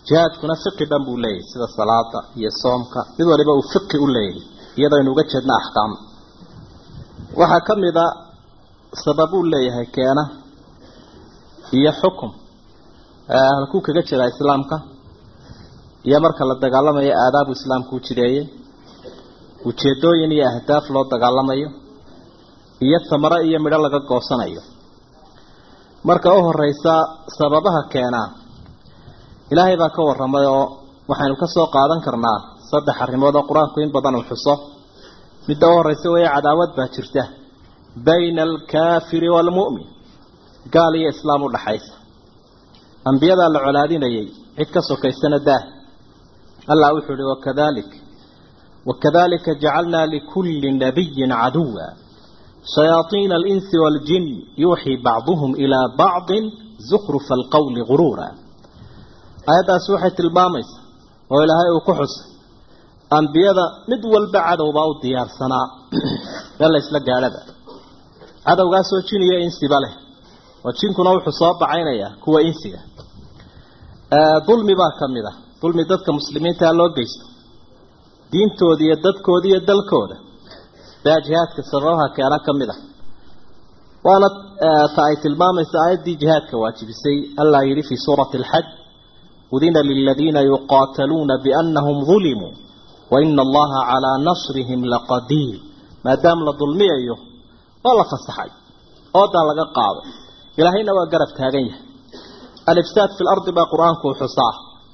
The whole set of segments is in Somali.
jihaadkuna fiqi dhan buu leeyahay sida salaada iyo soomka mid waliba uu fiqi u leeyahay iyadoo aynu uga jeedna axkaam waxaa ka mid a sababuu leeyahay keena iyo xukum halkuu kaga jiraa islaamka iyo marka la dagaalamayo aadaabu islaamku u jideeyey ujeedooyin iyo ahdaaf loo dagaalamayo iyo tamaro iyo midho laga goosanayo marka u horeysa sababaha keenaa ilaahay baa ka warramay oo waxaynu ka soo qaadan karnaa saddex arrimood oo qur-aanku in badan uu xuso midda u horeysa weeye cadaawad baa jirta bayna alkaafiri waalmu'min gaal iyo islaam u dhaxaysa ambiyadaa la colaadinayay cid ka sokaysana daah allah wuxuu ihi wakadalik wakadalika jacalnaa likulli nabiyin caduwa shayaaiina alinsi waaljin yuuxii bacduhum ilaa bacdin zukrufa alqowli guruura aayaddaasi waxay tilmaamaysaa oo ilaahay uu ku xusay ambiyada mid walba cadowbaa u diyaarsanaa ee la isla gaadhaba cadowgaasoo jin iyo insiba leh oo jinkuna wuxuu soo bacaynayaa kuwa insiga dulmi baa ka mid ah dulmi dadka muslimiintaa loo geysto diintooda iyo dadkooda iyo dalkooda baa jihaadka sababaha keena ka mid ah waana ta ay tilmaamaysa aayaddii jihaadka waajibisay allah yidhi fii suurati alxaj udina liladiina yuqaataluuna biannahum dulimuu waina allaha calaa nasrihim laqadiir maadaama la dulmiyayo oo la fasaxay oodaa laga qaaday ilaahayna waa garab taagan yahay alifsaad fi lardi baa qur-aanku xusaa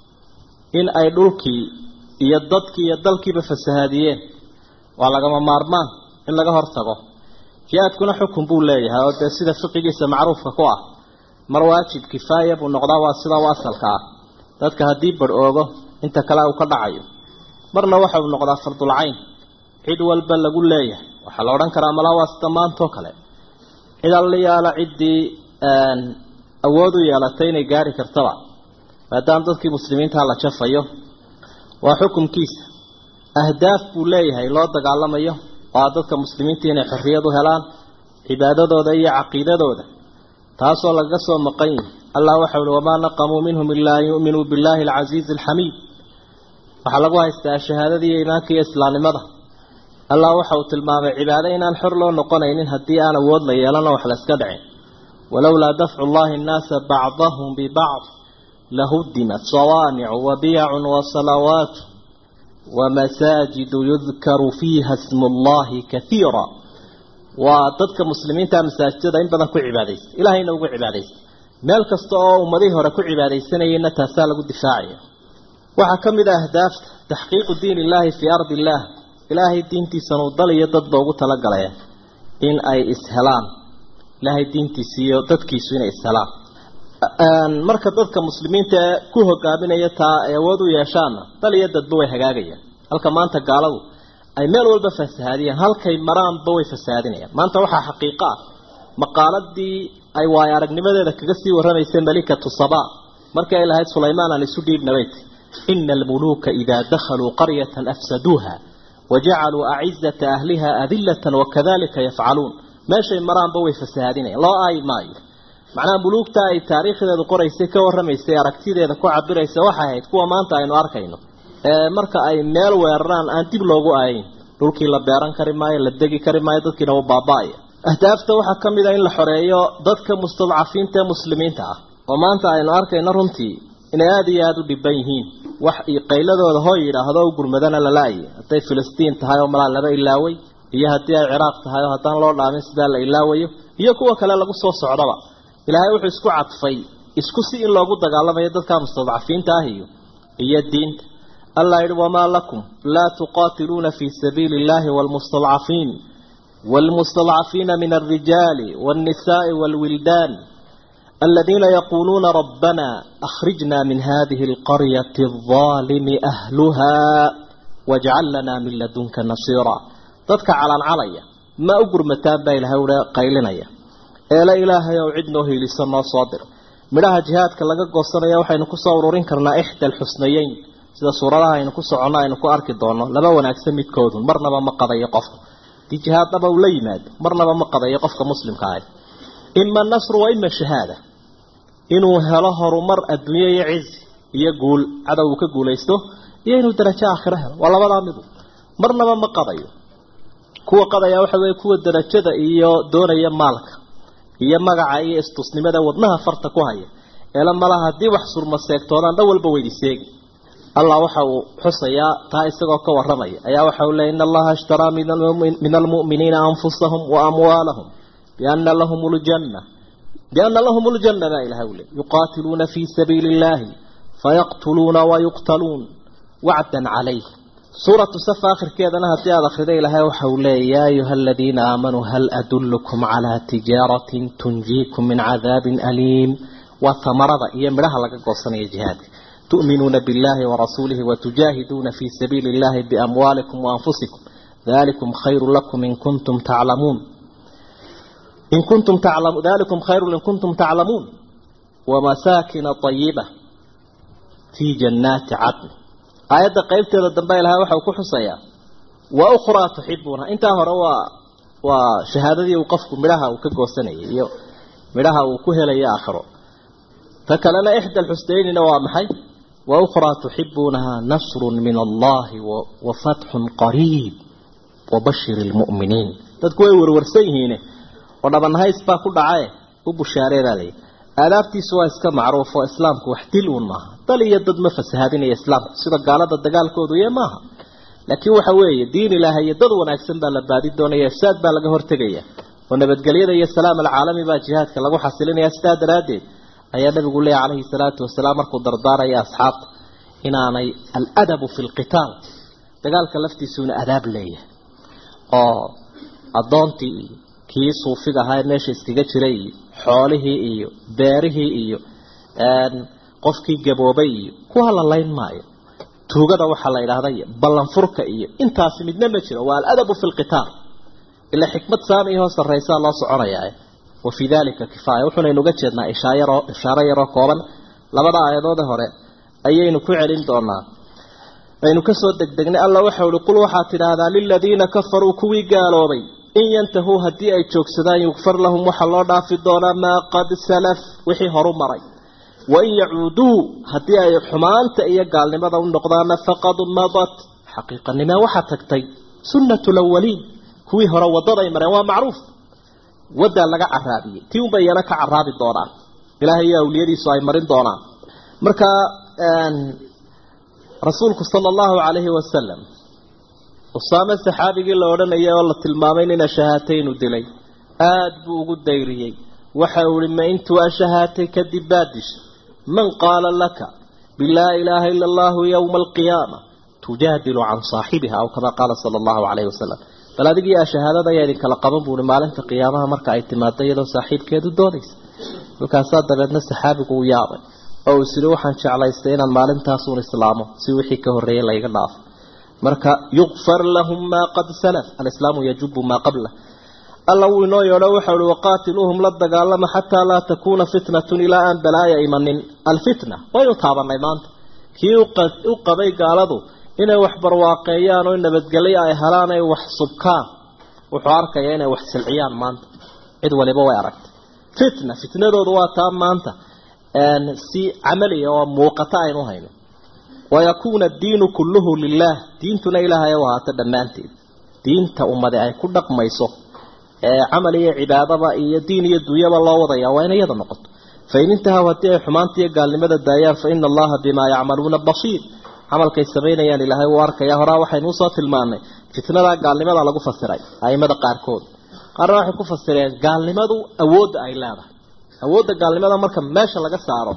in ay dhulkii iyo dadkii iyo dalkiiba fasahaadiyeen waa lagama maarmaan in laga hortago jihaadkuna xukun buu leeyahay oo dee sida fiqigiisa macruufka ku ah mar waajib kifaaya buu noqdaa waa sida u asalka ah dadka haddii bar oogo inta kale uu ka dhacayo marna waxa uu noqdaa fardulcayn cid walba lagu leeyahay waxaa la odhan karaa malaa waa sida maantoo kale cid allayaala ciddii awood u yeelatay inay gaari kartaba maadaama dadkii muslimiintaa la jafayo waa xukumkiisa ahdaaf buu leeyahay loo dagaalamayo waa dadka muslimiinta inay xorriyad u helaan cibaadadooda iyo caqiidadooda taasoo lagaga soo maqan yihi allah waxau uhi wamaa naqamuu minhum ilaa an yu'minuu billahi alcasiizi alxamiid waxaa lagu haystaa shahaadada iyo iimaanka iyo islaamnimada allah waxa uu tilmaamay cibaado inaan xor loo noqonaynin haddii aan awood la yeelano wax la iska dhicin walowlaa dafcu llahi annaasa bacdahum bibacd lahudimat sawaamicu wabiyacun wasalawaat wamasaajidu yudkaru fiiha smu llahi kaiira waa dadka muslimiinta masaajidada in badan ku cibaadaysta ilahayna ugu cibaadaysta meel kasta oo ummadihii hore ku cibaadaysanayeenna taasaa lagu difaacaya waxaa ka mid a ahdaafta taxqiiqu diin illaahi fii ardi illaah ilaahay diintiisanu dal iyo dadba ugu talagalaya in ay ishelaan ilaahay diintiisa iyo dadkiisu inay ishelaan marka dadka muslimiinta ee ku hogaaminaya taa ay awood u yeeshaanna dal iyo dadba way hagaagayaan halka maanta gaaladu ay meel walba fasahaadiyaan halkay maraanba way fasahaadinayaan maanta waxaa xaqiiqo ah maqaaladii ay waayo aragnimadeeda kaga sii warramaysay malikatu saba markii ay lahayd sulaymaan aan isu dhiibnabeyt ina almuluuka idaa dakhaluu qaryatan afsaduuha wajacaluu acizata ahliha adilatan wakadalika yafcaluun meeshay maraanba way fasahaadinayan loo aayi maayo macnaha muluugta ay taariikhdeedu qoraysay ka warramaysay aragtideeda ku cabiraysa waxay ahayd kuwa maanta aynu arkayno marka ay meel weeraraan aan dib loogu aayin dhulkii la beeran kari maayo la degi kari maayo dadkiina u baaba-aya ahdaafta waxaa ka mid a in la xoreeyo dadka mustadcafiinta ee muslimiinta ah oo maanta aynu arkayno runtii inay aada iyo aada u dhiban yihiin wax qayladooda hoo yidhaahdo u gurmadana lala-ayay hadday filistiin tahay oo malaa laba ilaaway iyo haddii ay ciraaq tahay oo haddaan loo dhaamin sidaa la ilaawayo iyo kuwa kale lagu soo socdaba ilaahay wuxuu isku cadfay isku si in loogu dagaalamayo dadka mustadcafiinta ah iyo iyo diinta allah yihi wamaa lakum laa tuqaatiluuna fii sabiili illahi wlmustadcafiin wاlmustadcafiina min alrijaali wاnnisaءi wاlwildaan aladiina yaquuluuna rabbana akhrijna min hadihi اlqaryati الظaalimi ahluha wاjcal lana min ladunka nasiira dadka calancalaya ma u gurmataan baa ilahay ua qaylinaya eele ilaahay ow cid noo hiilisa noo soo dir midhaha jihaadka laga goosanaya waxaynu kusoo ururin karnaa ixda alxusnayeyn sida suuradaha aynu ku soconno aynu ku arki doono laba wanaagsan midkoodun marnaba ma qadayo qofku hadii jihaadnaba uu la yimaado marnaba ma qadayo qofka muslimka ahi ima nasru wa ima shahaada inuu helo horumar adduunye iyo cizi iyo guul cadow uu ka guulaysto iyo inuu darajo aakhiro helo waa labadaa midu marnaba ma qadayo kuwa qadaya waxa weeye kuwa darajada iyo doonaya maalka iyo magaca iyo istusnimada wadnaha farta ku haya eela malaha haddii wax surma seegtoodaan dhan walba weydi seegi allah waxa uu xusayaa taa isagoo ka warramaya ayaa waxa uu leeyay in allaha ishtaraa min almu'miniina anfusahum wa amwaalahum biana lahum ljanna biana lahum ljanna baa ilahay u leey yuqaatiluuna fii sabiili illahi fayaqtuluuna wayuqtaluun wacdan calayh suuratu safa akhirkeedana haddii aada akhriday ilaahay waxa uu leeyay yaa ayuha aladiina aamanuu hal adullukum calaa tijaaratin tunjiikum min cadaabin aliim waa tamarada iyo midhaha laga goosanaya jihaadka tu'minuuna billahi warasuulihi watujaahiduuna fii sabiili illahi biamwaalikum waanfusikum dalikum khayru lakum in kuntum taclamuun in kuntum taclamu dalikum khayru in kuntum taclamuun wamasaakina ayiba fii jannaati cadn aayadda qaybteeda dambe ilahay waxa uu ku xusayaa wa ukhraa tuxibuuna intaa hore waa waa shahaadadii uu qofku midhaha uu ka goosanayay iyo midhaha uu ku helayo aakhiro ta kalena ixda alxusnaynina waa maxay wa ukhraa tuxibuunaha nasrun min allahi wa fatxun qariib wabashir lmu'miniin dadku way warwarsan yihiine oo dhabanhays baa ku dhacae u bushaareedaa layi aadaabtiisu waa iska macruuf oo islaamku wax dil uun maaha dal iyo dad ma fasahaadinaya islaamku sida gaalada dagaalkoodu ye maaha laakiin waxa weeye diin ilaahay iyo dad wanaagsan baa la baadi doonaya ifsaad baa laga hortegaya oo nabadgelyada iyo salaam alcaalami baa jihaadka lagu xasilinaya sidaa daraaddeed ayaa nabigu leeya calayhi salaatu wasalaam markuu dardaaraya asxaabta inaanay aladabu fi lqitaal dagaalka laftiisuuna adaab leeyahay oo addoontii iyo kii suufiga ahaa ee meesha iskaga jiray iyo xoolihii iyo beerihii iyo qofkii gaboobay iyo kuwa la layn maayo tuugada waxaa la idhaahda iyo ballanfurka iyo intaasi midna ma jiro waa aladabu fi lqitaal ilaa xikmad saamiyahoo sarraysaa loo soconayaa wa fii dalika kifaaya wuxuunaynu uga jeednaa ishaayaroo ishaaro yaroo kooban labada aayadoode hore ayaynu ku celin doonaa aynu kasoo degdegnay alla waxau ihi qul waxaad tidhaahdaa liladiina kafaruu kuwii gaaloobay in yantahuu haddii ay joogsadaan yugfar lahum waxaa loo dhaafi doonaa maa qad salaf wixii horu maray wain yacuuduu haddii ay xumaanta iyo gaalnimada u noqdaana faqad madat xaqiiqanimee waxaa tagtay sunnatu lawaliin kuwii hore waddaday mareen waa macruuf waddaa laga caraabiyey tii unbay iyana ka caraabi doonaan ilaahay iyo awliyadiisu ay marin doonaan marka rasuulku sala allahu calayhi wasalam usaame saxaabigii la odhanayay oo la tilmaamay nina shahaataynu dilay aada buu ugu dayriyey waxa uu ihi ma intuu ashahaatay kadib baad dishay man qaala laka bilaa ilaaha ila allahu yowma alqiyaama tujaadilu can saaxibiha aw kamaa qaala sala allahu calayhi wasalam bal adigii ashahaadada ayaa idinkala qaban buuhi maalinta qiyaamaha marka ay timaado iyadoo saaxiibkeedu doodaysa halkaasaa dabeedna saxaabigu u yaabay oo uu isiri waxaan jeclaystay inaan maalintaasuun islaamo si wixii ka horreeyay layga dhaafo marka yukfar lahum maa qad salaf alislaamu yajubu maa qabla alla wuu inoo yeedho waxau uhi waqaatiluuhum la dagaalama xataa laa takuuna fitnatun ilaa aan balaaya imanin alfitna waynu taabanay maanta kii u qabay gaaladu inay wax barwaaqeeyaan oo nabadgelyo ay helaan ay wax subkaan wuxuu arkaya inay wax silciyaan maanta cid waliba way aragtay fitna fitnadoodu waa taa maanta si camaliya oo muuqata aynu hayno wayakuuna addiinu kulluhu lilah diintuna ilaahay u ahaato dhammaanteed diinta ummade ay ku dhaqmayso ee camal iyo cibaadaba iyo diin iyo dunyaba loo wadaya waa inay iyada noqoto fain intahaw haddii ay xumaanta iyo gaalnimada daayaan fa ina allaha bimaa yacmaluuna basiir camalkay samaynayaan ilaahay uu arkaya horaa waxaynu usoo tilmaanay fitnada gaalnimada lagu fasiray aimada qaarkood qaarna waxay ku fasireen gaalnimadu awoodda ay leedahay awoodda gaalnimada marka meesha laga saaro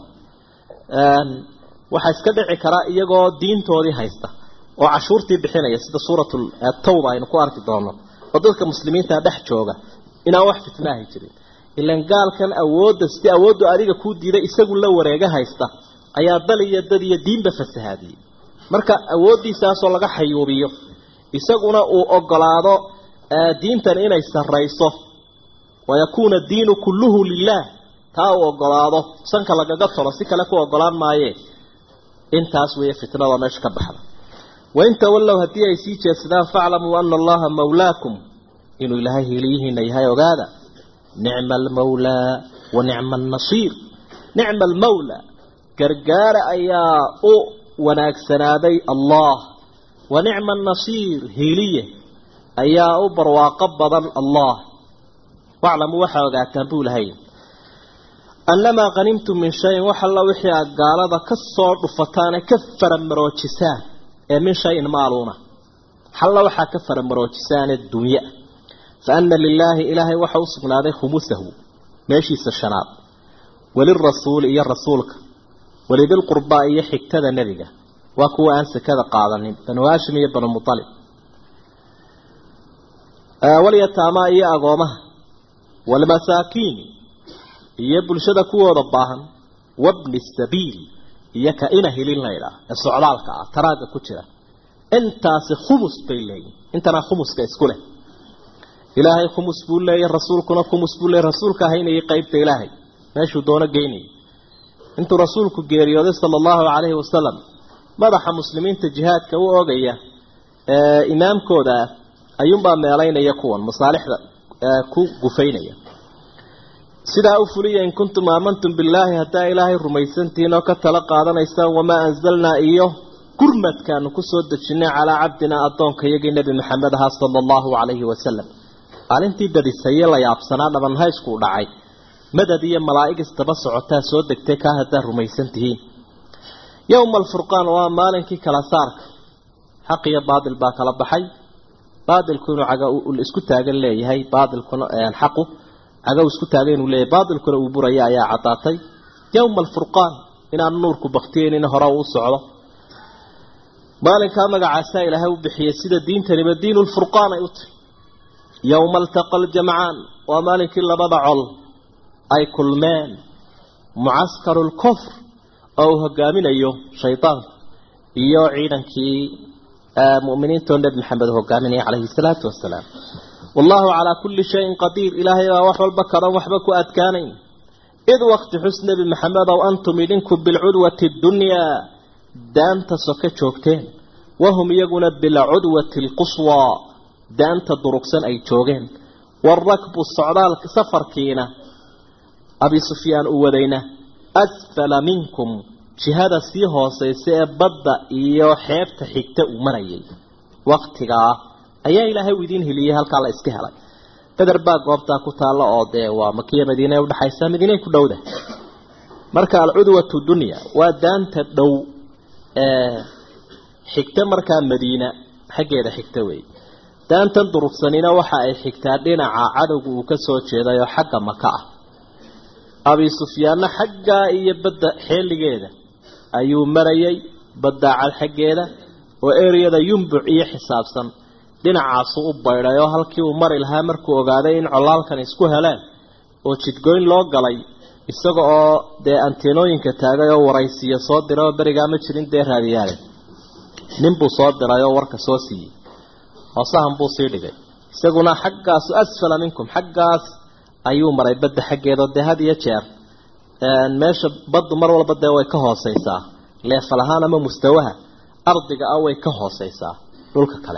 waxaa iska dhici karaa iyagoo diintoodii haysta oo cashuurtii bixinaya sida suuratu tawba aynu ku arki doono oo dadka muslimiinta dhex jooga inaan wax fitnaahi jirin ilan gaalkan awoodda si awooddu adiga kuu diiday isagu la wareega haysta ayaa dal iyo dad iyo diinba fasahaadiyey marka awooddiisaasoo laga xayuubiyo isaguna uu ogolaado diintan inay sarrayso wayakuuna diinu kulluhu lilah taa uu ogolaado sanka lagaga tolo si kale ku ogolaan maaye intaas weeye fitnada meesha ka baxda wain tawallow haddii ay sii jeedsadaan faaclamuu ana allaha mawlaakum inuu ilaahay heliyihiina yahay ogaada nicma almawlaa wa nicma annasiir nicma almawlaa gargaara ayaa u wanaagsanaaday allah wa nicma nasiir hiiliye ayaa u barwaaqo badan allah waclamuu waxaa ogaataan buu lahay annamaa qhanimtum min shayin wax alla wixii aad gaalada ka soo dhufataane ka faramaroojisaan ee min shayin maaluuna xalla waxaa ka faramaroojisaane dunya fa ana lilaahi ilaahay waxa u sugnaaday khumusahu meeshiisa shanaad walirasuuli iyo rasuulka walidilqurbaa iyo xigtada nebiga waa kuwa aan sekada qaadanin banu haashim iyo banu mualib walyataamaa iyo agoomaha walmasaakiin iyo bulshada kuwooda baahan wabni sabiil iyo ka ina hilin laydhaa ee socdaalka ah taraaga ku jira intaasi khumus bay leeyihin intana khumuska isku leh ilaahay khumus buu leeyahy rasuulkuna khumus buu leeyahy rasuulka haynayay qeybta ilaahay meeshuu doono geynayay intuu rasuulku geeriyooday sala allahu calayhi wasalam madaxa muslimiinta jihaadka u ogaya ee imaamkooda ah ayuunbaa meelaynaya kuwan masaalixda ku gufaynaya sidaa u fuliya in kuntum aamantum billaahi haddaa ilaahay rumaysantihiin oo ka tala qaadanaysaan wamaa anzalnaa iyo gurmadkaanu kusoo dejinay calaa cabdinaa addoonka iyagii nebi maxamed ahaa sala allahu calayhi wasalam maalintii badisaye la yaabsanaa dhabanhayskuu dhacay madad iyo malaa'ig istaba socotaa soo degtay kaa haddaa rumaysan tihiin yowma alfurqaan waa maalinkii kala saarka xaq iyo baatil baa kala baxay baatilku inuu caga isku taagan leeyahay baatilkuna xaqu caga uu isku taagan inuu leeyahay baatilkuna uu buraya ayaa caddaatay yowma alfurqaan inaan nuurku baktiyeynin hore uu socdo maalinkaa magacaasaa ilaahay u bixiyey sida diintaniba diinu lfurqaan ay u tahy yowma altaqa aljamcaan waa maalinkii labada col ay kulmeen mucaskaru lkufr oo uu hogaaminayo shaydaanku iyo ciidankii mu'miniintoo nebi maxamed hogaaminaya calayhi salaatu wasalaam wallahu calaa kulli shayin qadiir ilaahay baa wax walba karan waxba ku adkaanayn id waqti xus nebi maxamed ow antum idinku bilcudwati dunyaa daanta soke joogteen wahum iyaguna bilcudwati alquswaa daanta durugsan ay joogeen waarakbu socdaalka safarkiina abi sufyaan u wadayna asfala minkum jihada sii hoosaysa ee badda iyo xeebta xigta uu marayay waktigaa ayaa ilaahay u idiin heliyey halkaa la iska helay beder baa goobtaa ku taalla oo dee waa makiya madiine udhexaysa madiinay ku dhowda marka alcudwatu dunya waa daanta dhow ee xigta markaa madiina xaggeeda xigta wey daantan durugsanina waxa ay xigtaa dhinaca cadowga uu ka soo jeeday oo xagga maka ah abi sufyaanna xaggaa iyo badda xeeligeeda ayuu marayay baddaacad xaggeeda oo ereyada yumbuc iyo xisaabsan dhinacaasu u baydhay oo halkii uu mari lahaa markuu ogaaday in colaalkan isku heleen oo jidgoyn loo galay isaga oo dee anteenooyinka taagay oo waraysiya soo diray oo berigaa ma jirin dee raadiyaale ninbuu soo diray oo warka soo siiyey hoosahan buu sii dhigay isaguna xaggaasu asfala minkum xaggaas ayuu maray badda xaggeedao dee had iyo jeer meesha baddu mar walba dee way ka hooseysaa leefal ahaan ama mustawaha ardiga ah way ka hooseysaa dhulka kale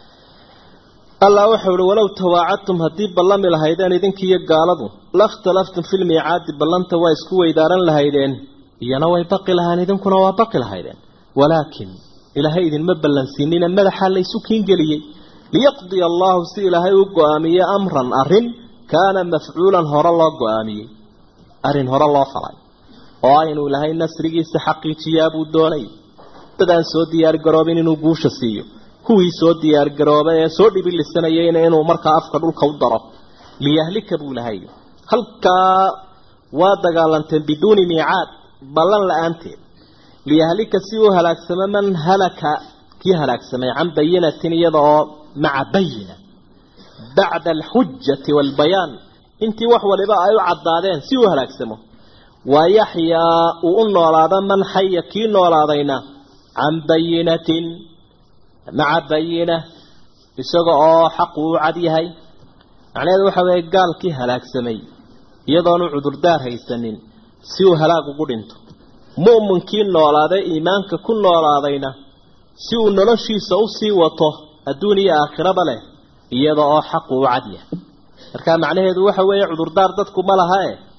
allah wuxuu ihi walow tawaacadtum haddii ballami lahaydeen idinkiiyo gaaladu lakhtalaftum filmiicaadi ballanta waa isku weydaaran lahaydeen iyana way baqi lahaan idinkuna waa baqi lahaydeen walaakin ilaahay idinma ballansiinina madaxaa laysu kiingeliyey liyaqdiya allahu si ilaahay u go-aamiye amran arrin kaana mafcuulan hore loo go-aamiyey arrin hore loo falay oo ah inuu ilaahay nasrigiisa xaqiijiyaa buu doonay dadaan soo diyaargaroobin inuu guusha siiyo kuwii soo diyaargaroobay ee soo dhibilisanayayna inuu markaa afka dhulka u daro liyahlika buu lahay halkaa waa dagaalanteen biduuni miicaad ballan la-aanteed liyahlika si uu halaagsamo man halaka kii halaagsamay can bayinatin iyada oo maca bayina bacda alxujati waalbayaan intii wax waliba ay u caddaadeen si uu halaagsamo waa yaxyaa uu u noolaado man xaya kii noolaadayna can bayinatin maca bayina isaga oo xaqu u cad yahay macnaheedu waxa weeye gaalkii halaagsamay iyadoonu cudurdaar haysanin si uu halaag ugu dhinto mu'minkii noolaaday iimaanka ku noolaadayna si uu noloshiisa usii wato adduun iyo aakhiraba leh iyada oo xaqu u cad yahay marka macnaheedu waxa weeye cudurdaar dadku ma laha e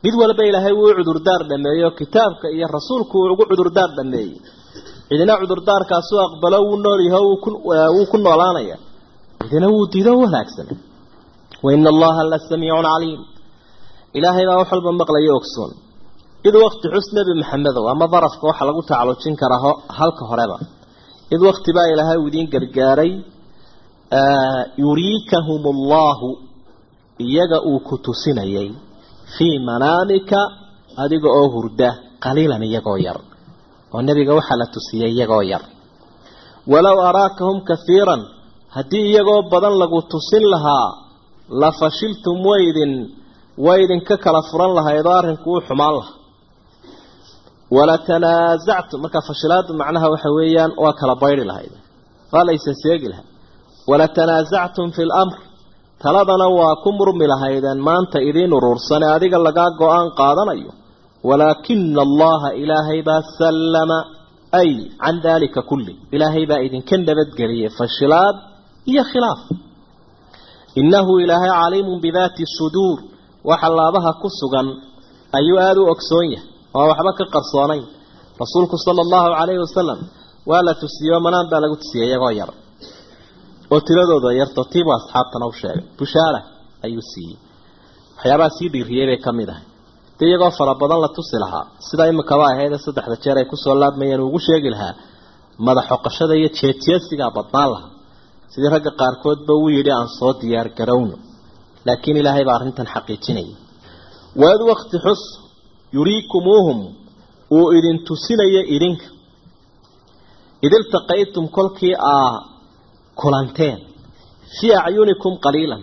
mid walba ilaahay wuu cudurdaar dhameeyo kitaabka iyo rasuulku uu ugu cudurdaar dhameeyey cidina cudurdaarkaasu aqbalo wuu nool yahay wuu ku noolaanaya cidina wuu diido wanaagsan waina allaha la samiicun caliim ilaahay baa wax walba maqlayo ogsoon id wakti xus nebi maxamedow ama darafka waxaa lagu tacalujin karaa halka horeba id wakti baa ilaahay uu idiin gargaaray yuriikahum allahu iyaga uu ku tusinayay fii manaamika adiga oo hurda qaliilan iyagoo yar oo nebiga waxaa la tusiyey iyagoo yar walow araakahum kahiiran haddii iyagoo badan lagu tusin lahaa la fashiltum waydin waydinka kala furan lahaydoo arrinku uu xumaan lahaa wala tanaasactum markaa fashilaadu macnaha waxa weeyaan waa kala bayri lahayd waa laysa seegi lahaa wala tanaasactum fi lamr taladana waa ku murmi lahaydeen maanta idiin uruursane adiga lagaa go-aan qaadanayo walaakina allaha ilaahay baa sallama ay can daalika kulli ilaahay baa idinka nabadgeliyay fashilaad iyo khilaaf innahu ilaahay caliimun bidaati suduur waxa laabaha ku sugan ayuu aada u ogsoon yahay oo waxba ka qarsoonayn rasuulku sala allahu calayhi wasalam waa la tusiyo manaan baa lagu tusiyey iyagoo yar oo tiradooda yarto tiibu asxaabtana u sheegay bushaara ayuu siiyey waxyaabaha sii dhiiriyey bay ka mid ahay dee iyagoo fara badan la tusi lahaa sida imikaba ahaydee saddexda jeer ay kusoo laabmayeen ugu sheegi lahaa madaxoqashada iyo jeejeesigaa badnaan lahaa sidii ragga qaarkoodba uu yidhi aan soo diyaar garowno laakiin ilaahay baa arrintan xaqiijinaya waad wakti xus yuriikumuuhum uu idin tusinaya idinka id iltaqaytum kolkii aa kulanteen fii acyunikum qaliilan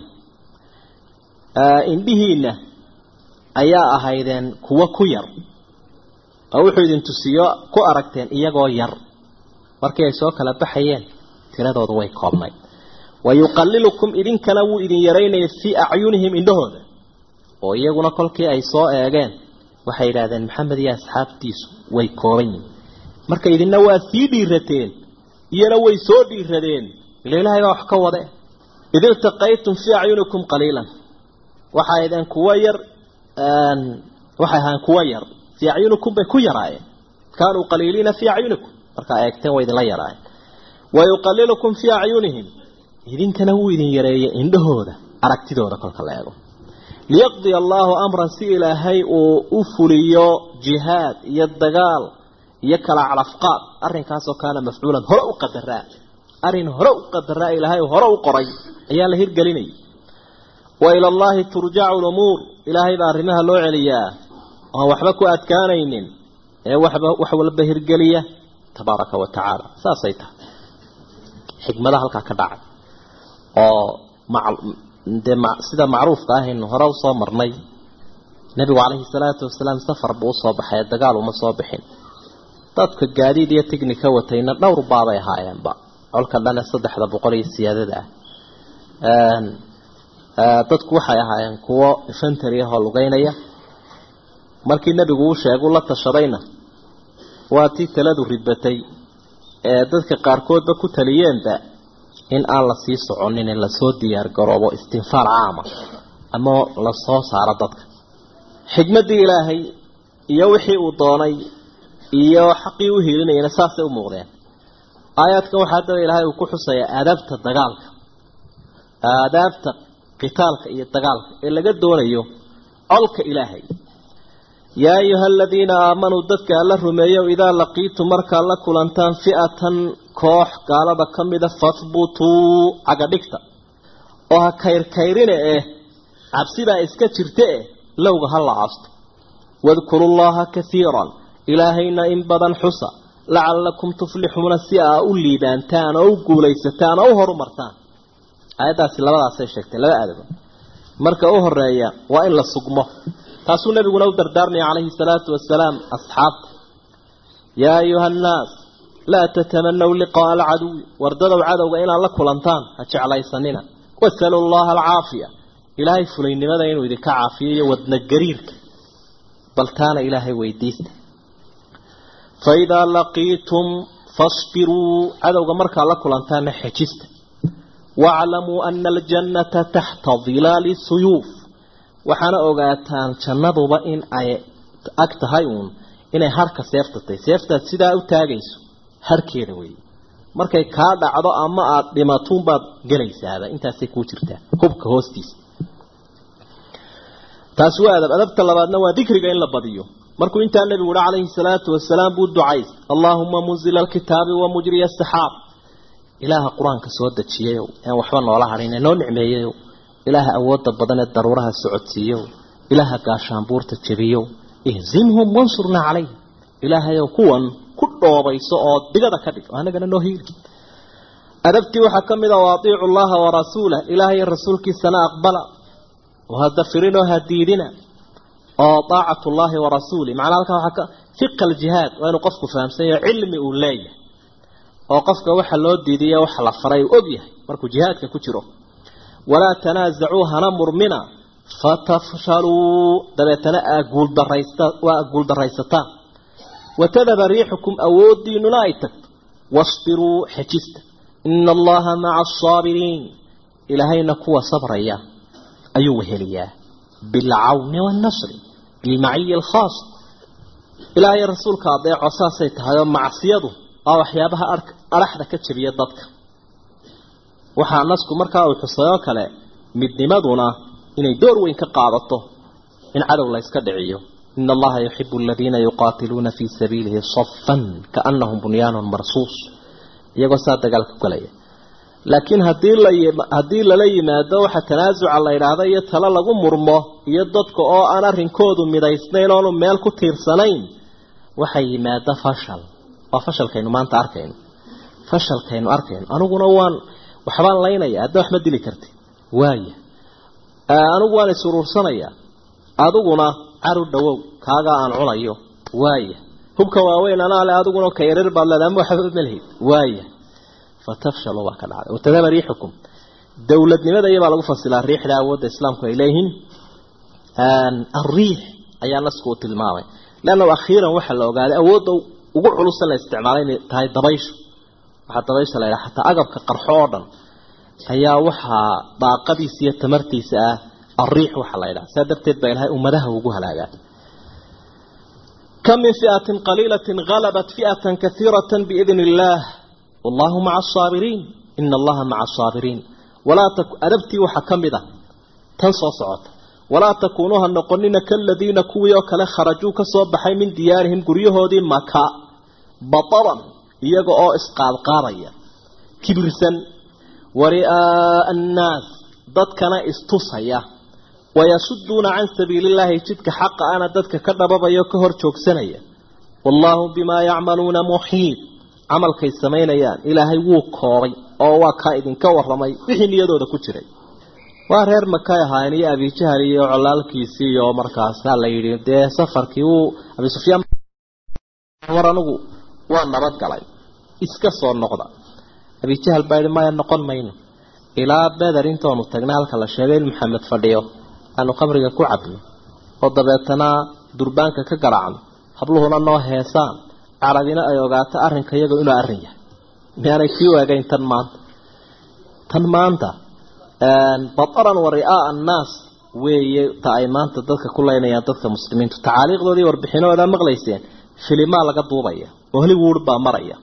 indhihiina ayaa ahaydeen kuwo ku yar oo wuxuu idin tusiyo ku aragteen iyagoo yar markii ay soo kala baxayeen tiradoodu way koobnayd wa yuqalilukum idinkana wuu idin yaraynaya fii acyunihim indhahooda oo iyaguna kolkii ay soo eegeen waxay yidhaahdeen maxamed iyo asxaabtiisu way kooban yihin marka idinna waa sii dhiirateen iyana way soo dhiiradeen ila ilaahay baa wax ka wade id iltaqaytum fii acyunikum qaliilan waxay aydeen kuwo yar waxay ahaan kuwo yar fii acyunikum bay ku yaraayeen kaanuu qaliiliina fii acyunikum markaa eegteen way idinla yaraayeen wa yuqalilukum fii acyunihim idinkana wuu idin yareeyay indhahooda aragtidooda kolka la eego liyaqdiya allaahu amran si ilaahay uu u fuliyo jihaad iyo dagaal iyo kala calafqaad arrinkaasoo kaana mafcuulan hore u qadaraa arrin hore u qadaraa ilaahay hore u qoray ayaa la hirgelinayay wa ila allaahi turjacu lumuur ilaahay baa arrimaha loo celiyaa oon waxba ku adkaanaynin ee waxba wax walba hirgeliya tabaaraka wa tacaala saasay tahay xikmadaha halkaa ka dhacay oo dee sida macruufka ahaynu hore usoo marnay nebigu calayhi salaatu wasalaam safar buu usoo baxay dagaal uma soo bixin dadka gaadiid iyo tignika watayna dhowr baabay ahaayeenba colka dhane saddexda boqol iyo siyaadada ah dadku waxay ahaayeen kuwo infantary ahoo lugeynaya markii nebigu uu sheegu la tashadayna waa tii taladu ridbatay ee dadka qaarkoodba ku taliyeenba in aan la sii soconin in lasoo diyaar garoobo istinfaar caama ama lasoo saaro dadka xikmaddii ilaahay iyo wixii uu doonay iyo xaqii u hiilinayana saasay u muuqdeen aayaadkan waxaa haddaba ilaahay uu ku xusayaa aadaabta dagaalka aadaabta qitaalka iyo dagaalka ee laga doonayo colka ilaahay yaa ayuha aladiina aamanuu dadka alla rumeeyo idaa laqiitum markaad la kulantaan fi'atan koox gaalada ka mida fahbutuu cagadhigta oo ha kayrkayrine eh cabsibaa iska jirta eh lowga ha la aasto wadkuru llaha kaiiran ilaahayna in badan xusa lacalakum tuflixuuna si aa u liibaantaan oo u guulaysataan oo u horumartaan aayaddaasi labadaasay sheegtay laba aadaba marka u horeeya waa in la sugmo taasuu nabiguna u dardaarmaya calayhi salaatu wasalaam asxaabta yaa ayuha annaas laa tatamanaw liqaaa alcaduwi wardadow cadowga inaad la kulantaan ha jeclaysanina wasalu llaha alcaafiya ilaahay fulaynimada inuu idinka caafiyo iyo wadna gariirka bal taana ilaahay weydiista fa idaa laqiitum fasbiruu cadowga markaad la kulantaanna xejista waaclamuu ana aljannata taxta dilaali suyuuf waxaana ogaataan jannaduba in ay ag tahay uun inay harka seeftatay seeftaad sidaa u taagayso harkeeda weeye markay kaa dhacdo ama aada dhimatuunbaad gelaysaaba intaasay kuu jirtaa hubka hoostiisa taasi waa adab adabta labaadna waa dikriga in la badiyo markuu intaa nebigu uhi calayhi salaatu wasalaam buu ducays allaahuma munzila alkitaabi wa mujriya asaxaab ilaaha qur-aanka soo dejiyayow aan waxba noola hadhin ee noo nicmeeyayow ilaaha awoodda badan ee daruuraha socodsiiyow ilaaha gaashaanbuurta jebiyow ihzimhum wansurnaa calayhim ilaahayow kuwan ku dhoobayso oo digada ka dhig oo anagana noo hiili adabtii waxaa ka mid a waatiicu llaha warasuulah ilaahay rasuulkiisana aqbala oo hada firinoo hadiidina oo daacatu llahi warasuulih macnaa halkaa waxaa ka fiqa aljihaad waa inuu qofku fahamsanyaho cilmi uu leeyahay oo qofka waxa loo diidiya waxa la faray uu og yahay markuu jihaadka ku jiro walaa tanaasacuu hana murmina fatafshaluu dabeetana aa guuldaraysta waa guuldaraysataan watadaba riixukum awoodiinuna ay tagto wasbiruu xejista ina allaha maca asaabiriin ilaahayna kuwa sabraya ayuu weheliyaa bilcawni waannasri bilmaciyi alkhaas ilaahay rasuulka adeeco saasay tahay oo macsiyadu waa waxyaabaha adhaxda ka jabiya dadka waxaa nasku markaa uu xusayoo kale midnimaduna inay door weyn ka qaadato in cadow la yska dhiciyo ina allaha yuxibu aladiina yuqaatiluuna fii sabiilihi safan kaanahum bunyaanun marsuus iyagoo saa dagaal ku galaya laakiin hadii la haddii lala yimaado waxa tanaasuca la yidhaahda iyo talo lagu murmo iyo dadka oo aan arrinkoodu midaysnayn oonu meel ku tiirsanayn waxay yimaada fashal waa fashalkaynu maanta arkayno fashalkaynu arkayno aniguna waan waxbaan laynaya hadda wax ma dili karti waaya anigu waan isuruursanaya adiguna caru dhawow kaagaa aan cunayo waaya hubka waaweyn anaa le adiguna ka yarar baad leedahay ama waxba malhid waaya fatafshaluu baa ka dhacday watadaba riixukum dowladnimada iyabaa lagu fasilaa riixda awoodda islaamku ay leeyihiin alriix ayaa nasku uu tilmaamay leanna akhiiran waxaa la ogaaday awoodda ugu culusa la isticmaalay inay tahay dabayshu waxaa dabaysha la yidhaha xataa agabka qarxo oo dhan ayaa waxaa daaqadiisa iyo tamartiisa ah alriix waxaa la yidhaha saa darteed baa ilahay ummadaha ugu halaagaa kam min fi'atin qaliilatin halabat fi'atan kaiiratan biidni illaah wallahu maca asaabiriin ina allaha maca asaabiriin walaa adabtii waxaa ka mid a tan soo socota walaa takuunuuha noqonina kaladiina kuwii oo kale kharajuu ka soo baxay min diyaarihim guryahoodii maka bataran iyaga oo isqaadqaadaya kibirsan wari'aaa annaas dadkana istusaya wayasuduuna can sabiili illaahi jidka xaqa ana dadka ka dhababayo ka hor joogsanaya wallaahu bimaa yacmaluuna muxiid camalkay samaynayaan ilaahay wuu koobay oo waa kaa idinka waramay wixii niyadooda ku jiray waa reer makay ahaayeen iyo abijahal iyo colaalkiisii iyo markaasaa la yidhi dee safarkii wuu abi sufyaan war anigu waa nabad galay iska soo noqda abijahal baa yidhi maya noqon mayno ilaa beder intoonu tagnay halka la sheegay in maxamed fadhiyo aanu khamriga ku cabno oo dabeetana durbaanka ka garaacno habluhuna noo heesaan carabina ay ogaato arrinka iyaga inuu arrin yahay miyaanay kii waagayn tan maanta tan maanta bataran wa ri'aaa annaas weeye ta ay maanta dadka ku leynayaan dadka muslimiintu tacaaliiqdoodii warbixinooda maqlayseen filimaa laga duubaya oo hollywood baa maraya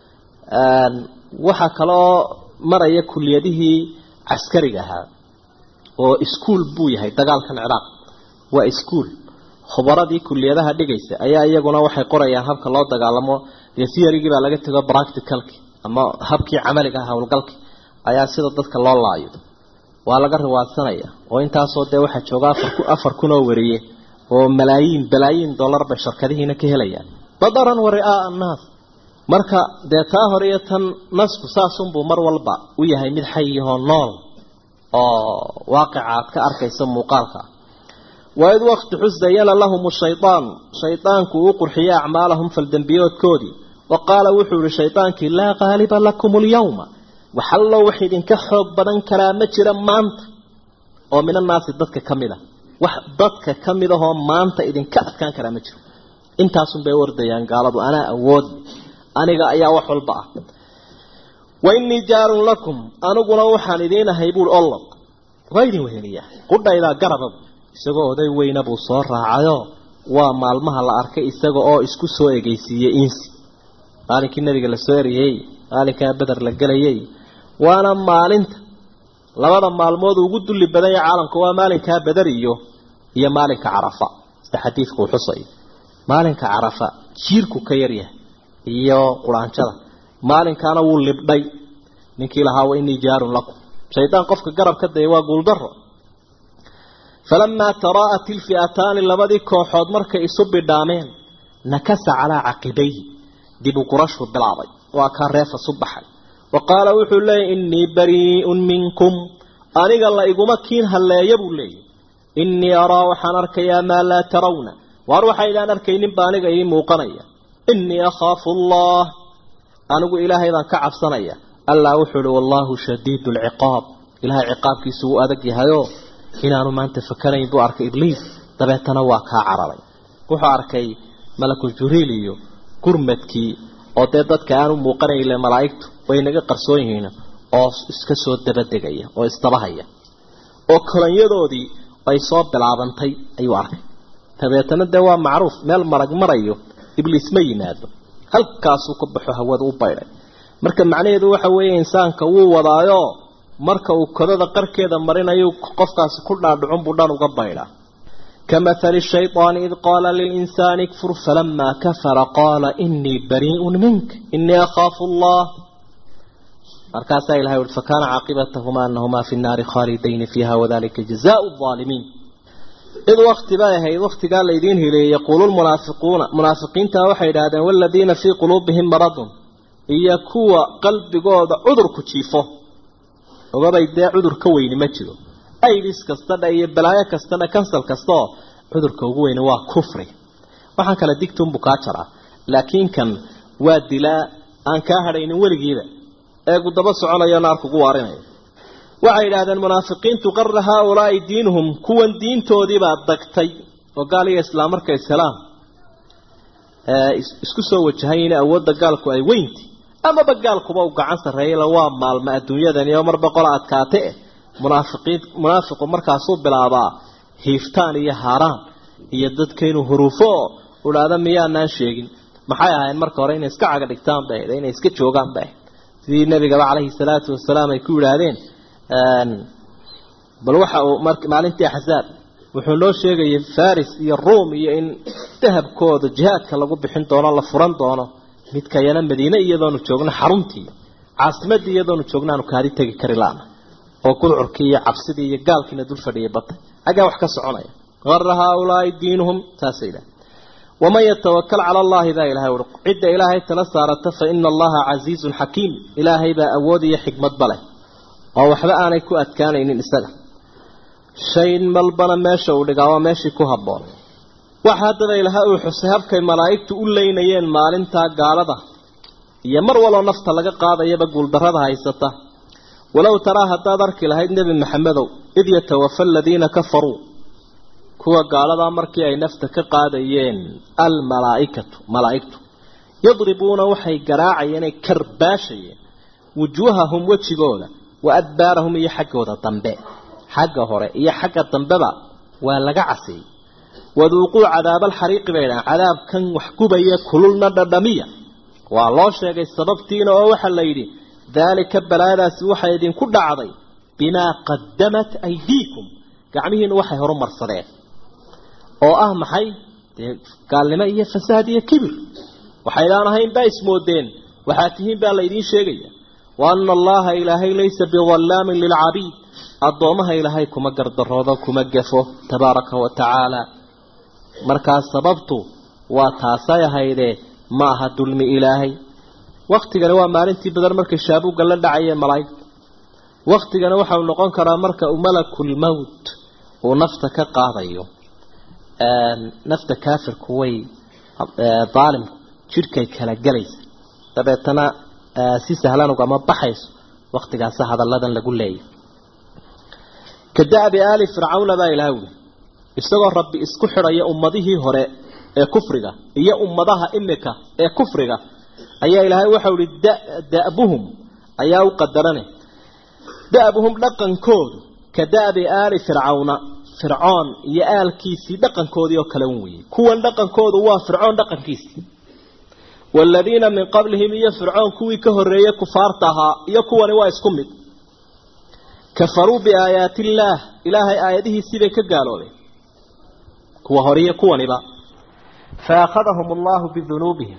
waxaa kaloo maraya kuliyadihii caskariga ahaa oo iskuol buu yahay dagaalkan ciraaq waa iskuol khubaradii kuliyadaha dhigaysa ayaa iyaguna waxay qorayaan habka loo dagaalamo iyo theorygii baa laga tego practicalki ama habkii camaliga ah howlgalki ayaa sida dadka loo laayo waa laga riwaadsanaya oo intaasoo dee waxaa jooga afar kun oo wariye oo malaayiin balaayiin dollar bay shirkadihiina ka helayaan badaran wa ri'aaa annaas marka dee taa hore iyo tan nasku saasunbuu mar walba u yahay mid xayihoo nool oo waaqica aad ka arkaysa muuqaalka waid waqti xusayana lahum shaydaanu shaydaanku uu qurxiyey acmaalahum faldembiyoodkoodii wa qaala wuxuu yihi shaydaankii laa qaaliba lakum alyawma waxallo wax idinka xoog badan karaa ma jira maanta oo min annaasi dadka ka mid a wax dadka ka mid ahoo maanta idinka adkaan karaa ma jiro intaasunbay ordayaan gaaladu anaa awood aniga ayaa wax walba ah wa innii jaarun lakum aniguna waxaan idiin ahay buui ollob waa idin weheliyaa qudhaydaa garaba isagoo oday weyna buu soo raacayoo waa maalmaha la arkay isaga oo isku soo egeysiiyey insi maalinkii nabiga la soo eriyey maalinkaa beder la gelayay waana maalinta labada maalmood ugu dulli badan yahay caalamka waa maalinkaa beder iyo iyo maalinka carafa sida xadiidku uu xusay maalinka carafa jiirku ka yaryahay iyo quraanjada maalinkaana wuu libdhay ninkii lahaa wa inii jaarun lakum shaydaan qofka garab ka daya waa guuldaro falamaa taraa'at ilfi'ataani labadii kooxood markay isu bidhaameen nakasa calaa caqibayhi dib u gurashuu bilaabay waa kaa reefa su baxay wa qaala wuxuu leeyay innii barii'un minkum aniga la iguma kiin halleeya buu leeyay innii araa waxaan arkayaa maa laa tarawna waar waxaydaan arkayninba aniga ii muuqanaya innii akhaafu allah anigu ilaahay baan ka cabsanaya allah wuxuu uhi wallaahu shadiidu alciqaab ilaahay ciqaabkiisu wuu adag yahayoo inaanu maanta fakanayn buu arkay ibliis dabeetana waa kaa cararay wuxuu arkay malakul juriil iyo gurmadkii oo dee dadka aanu muuqanayle malaa'igtu way naga qarsoon yihiin oo iska soo dabadegaya oo isdabahaya oo kolanyadoodii ay soo bilaabantay ayuu arkay dabeetana dee waa macruuf meel marag marayo ibliis ma yimaado halkaasuu ka baxo hawada u baydhay marka macnaheedu waxa weeye insaanka wuu wadaayo marka uu kodada qarkeeda marinayo qofkaasi ku dhaadhicun buu dhan uga baydhaa kamahali shayطaani id qaala lilinsaani ikfur falamaa kafara qaala inii barii'un mink inii akhaafu allah markaasaa ilahay ui fakaana caaqibatahumaa anahumaa fi nnaari khaalidayni fiiha wadalika jazaau aalimiin id wakti bay ahayd waktigaa laydiin hileeyey yaquulu lmunaafiquuna munaafiqiintaa waxay idhaahdeen waladiina fii quluubihim maradun iyo kuwa qalbigooda cudurku jiifo ogabay dee cudur ka weyni ma jiro aidis kastadha iyo balaayo kastadha kansal kastaoo cudurka ugu weyni waa kufri waxaan kale digtunbu kaa jaraa laakiin kan waa dilaa aan kaa hadhaynin weligiiba eegu daba soconayo naar kugu waarinayo waxay idhaahdeen munaafiqiintu qarra haaulaai diinuhum kuwan diintoodiibaa dagtay oo gaal iyo islaam markay ishelaan isku soo wajahayn awoodda gaalku ay weynti amaba gaalkuba u gacan sarreeyayla waa maalma adduunyadani oo mar boqola adkaate eh munaafiqiin munaafiqu markaasuu bilaabaa hiiftaan iyo haaraan iyo dadka inuu huruufo oo udhaada miyaanaan sheegin maxay ahayn marka hore inay iska caga dhigtaan bay ahayd inay iska joogaan bay ahayd sidii nabigaba calayhi salaatu wasalaam ay ku yidhaahdeen bal waxa uu maalintii axzaab wuxuu noo sheegayay faris iyo ruom iyo in dahabkooda jihaadka lagu bixin doono la furan doono midkayana madiine iyadoonu joogno xaruntii caasimadii iyadoonu joogno aanu kaadi tegi kari laana oo gudcurkii iyo cabsidii iyo gaalkiina dul fadhiyay batay xaggaa wax ka soconaya ara haaulaai diinuhum saasay idhaha waman yatawakal cala allahi baa ilahay ui cidda ilaahay tala saarata fa ina allaha casiizun xakiim ilaahay baa awood iyo xikmadba leh oo waxba aanay ku adkaanaynin isaga shayn malbana meesha uu dhigaa waa meeshii ku habboon waxa haddaba ilaha uu xusay habkay malaa'igtu u leynayeen maalintaa gaalada iyo mar waloo nafta laga qaadayaba guuldarrada haysata walow taraa haddaad arki lahayd nebi maxamedow id yatawafa aladiina kafaruu kuwa gaaladaa markii ay nafta ka qaadayeen almalaaikatu malaa'igtu yadribuuna waxay garaacayeen ay karbaashayeen wujuuhahum wejigooda wa adbaarahum iyo xaggooda dambe xagga hore iyo xagga dambeba waa laga casiyey waduuquu cadaabaalxariiqi bay dhahan cadaabkan wax gubaya kululna dhadhamiya waa loo sheegay sababtiina oo waxaa la yidhi daalika balaadaasi waxay idinku dhacday bimaa qadamat aydiikum gacmihiinu waxay horumarsadeen oo ah maxay dee gaalnimo iyo fasaad iyo kibir waxaydaan ahayn baa ismoodeen waxaad tihiin baa laydiin sheegaya wa ana allaha ilaahay laysa bidallaamin lilcabiid addoomaha ilaahay kuma gardaroodo kuma gafo tabaaraka wa tacaala markaas sababtu waa taasay ahaydee ma aha dulmi ilaahay waktigani waa maalintii badan markay shaabuugga la dhacayeen malaa'igta waktigana waxau noqon karaa marka uu malakulmowt uu nafta ka qaadayo nafta kaafirku way daalimku jidhkay kala gelaysa dabeetana si sahlan ugama baxayso waktigaasa hadalladan lagu leeyahy ka da'bi aali fircawna baa ilaah wuli isagoo rabbi isku xidhaya ummadihii hore ee kufriga iyo ummadaha imika ee kufriga ayaa ilaahay waxau ihi da'buhum ayaa u qadarane da'buhum dhaqankoodu ka da'bi aali fircawna fircoon iyo aalkiisii dhaqankoodii oo kale weeye kuwan dhaqankoodu waa fircoon dhaqankiisii waaladiina min qablihim iyo fircoon kuwii ka horreeyey kufaarta ahaa iyo kuwani waa isku mid kafaruu biaayaati illaah ilaahay aayadihiisii bay ka gaaloobeen kuwa hore iyo kuwaniba fa akhadahum allahu bidunuubihim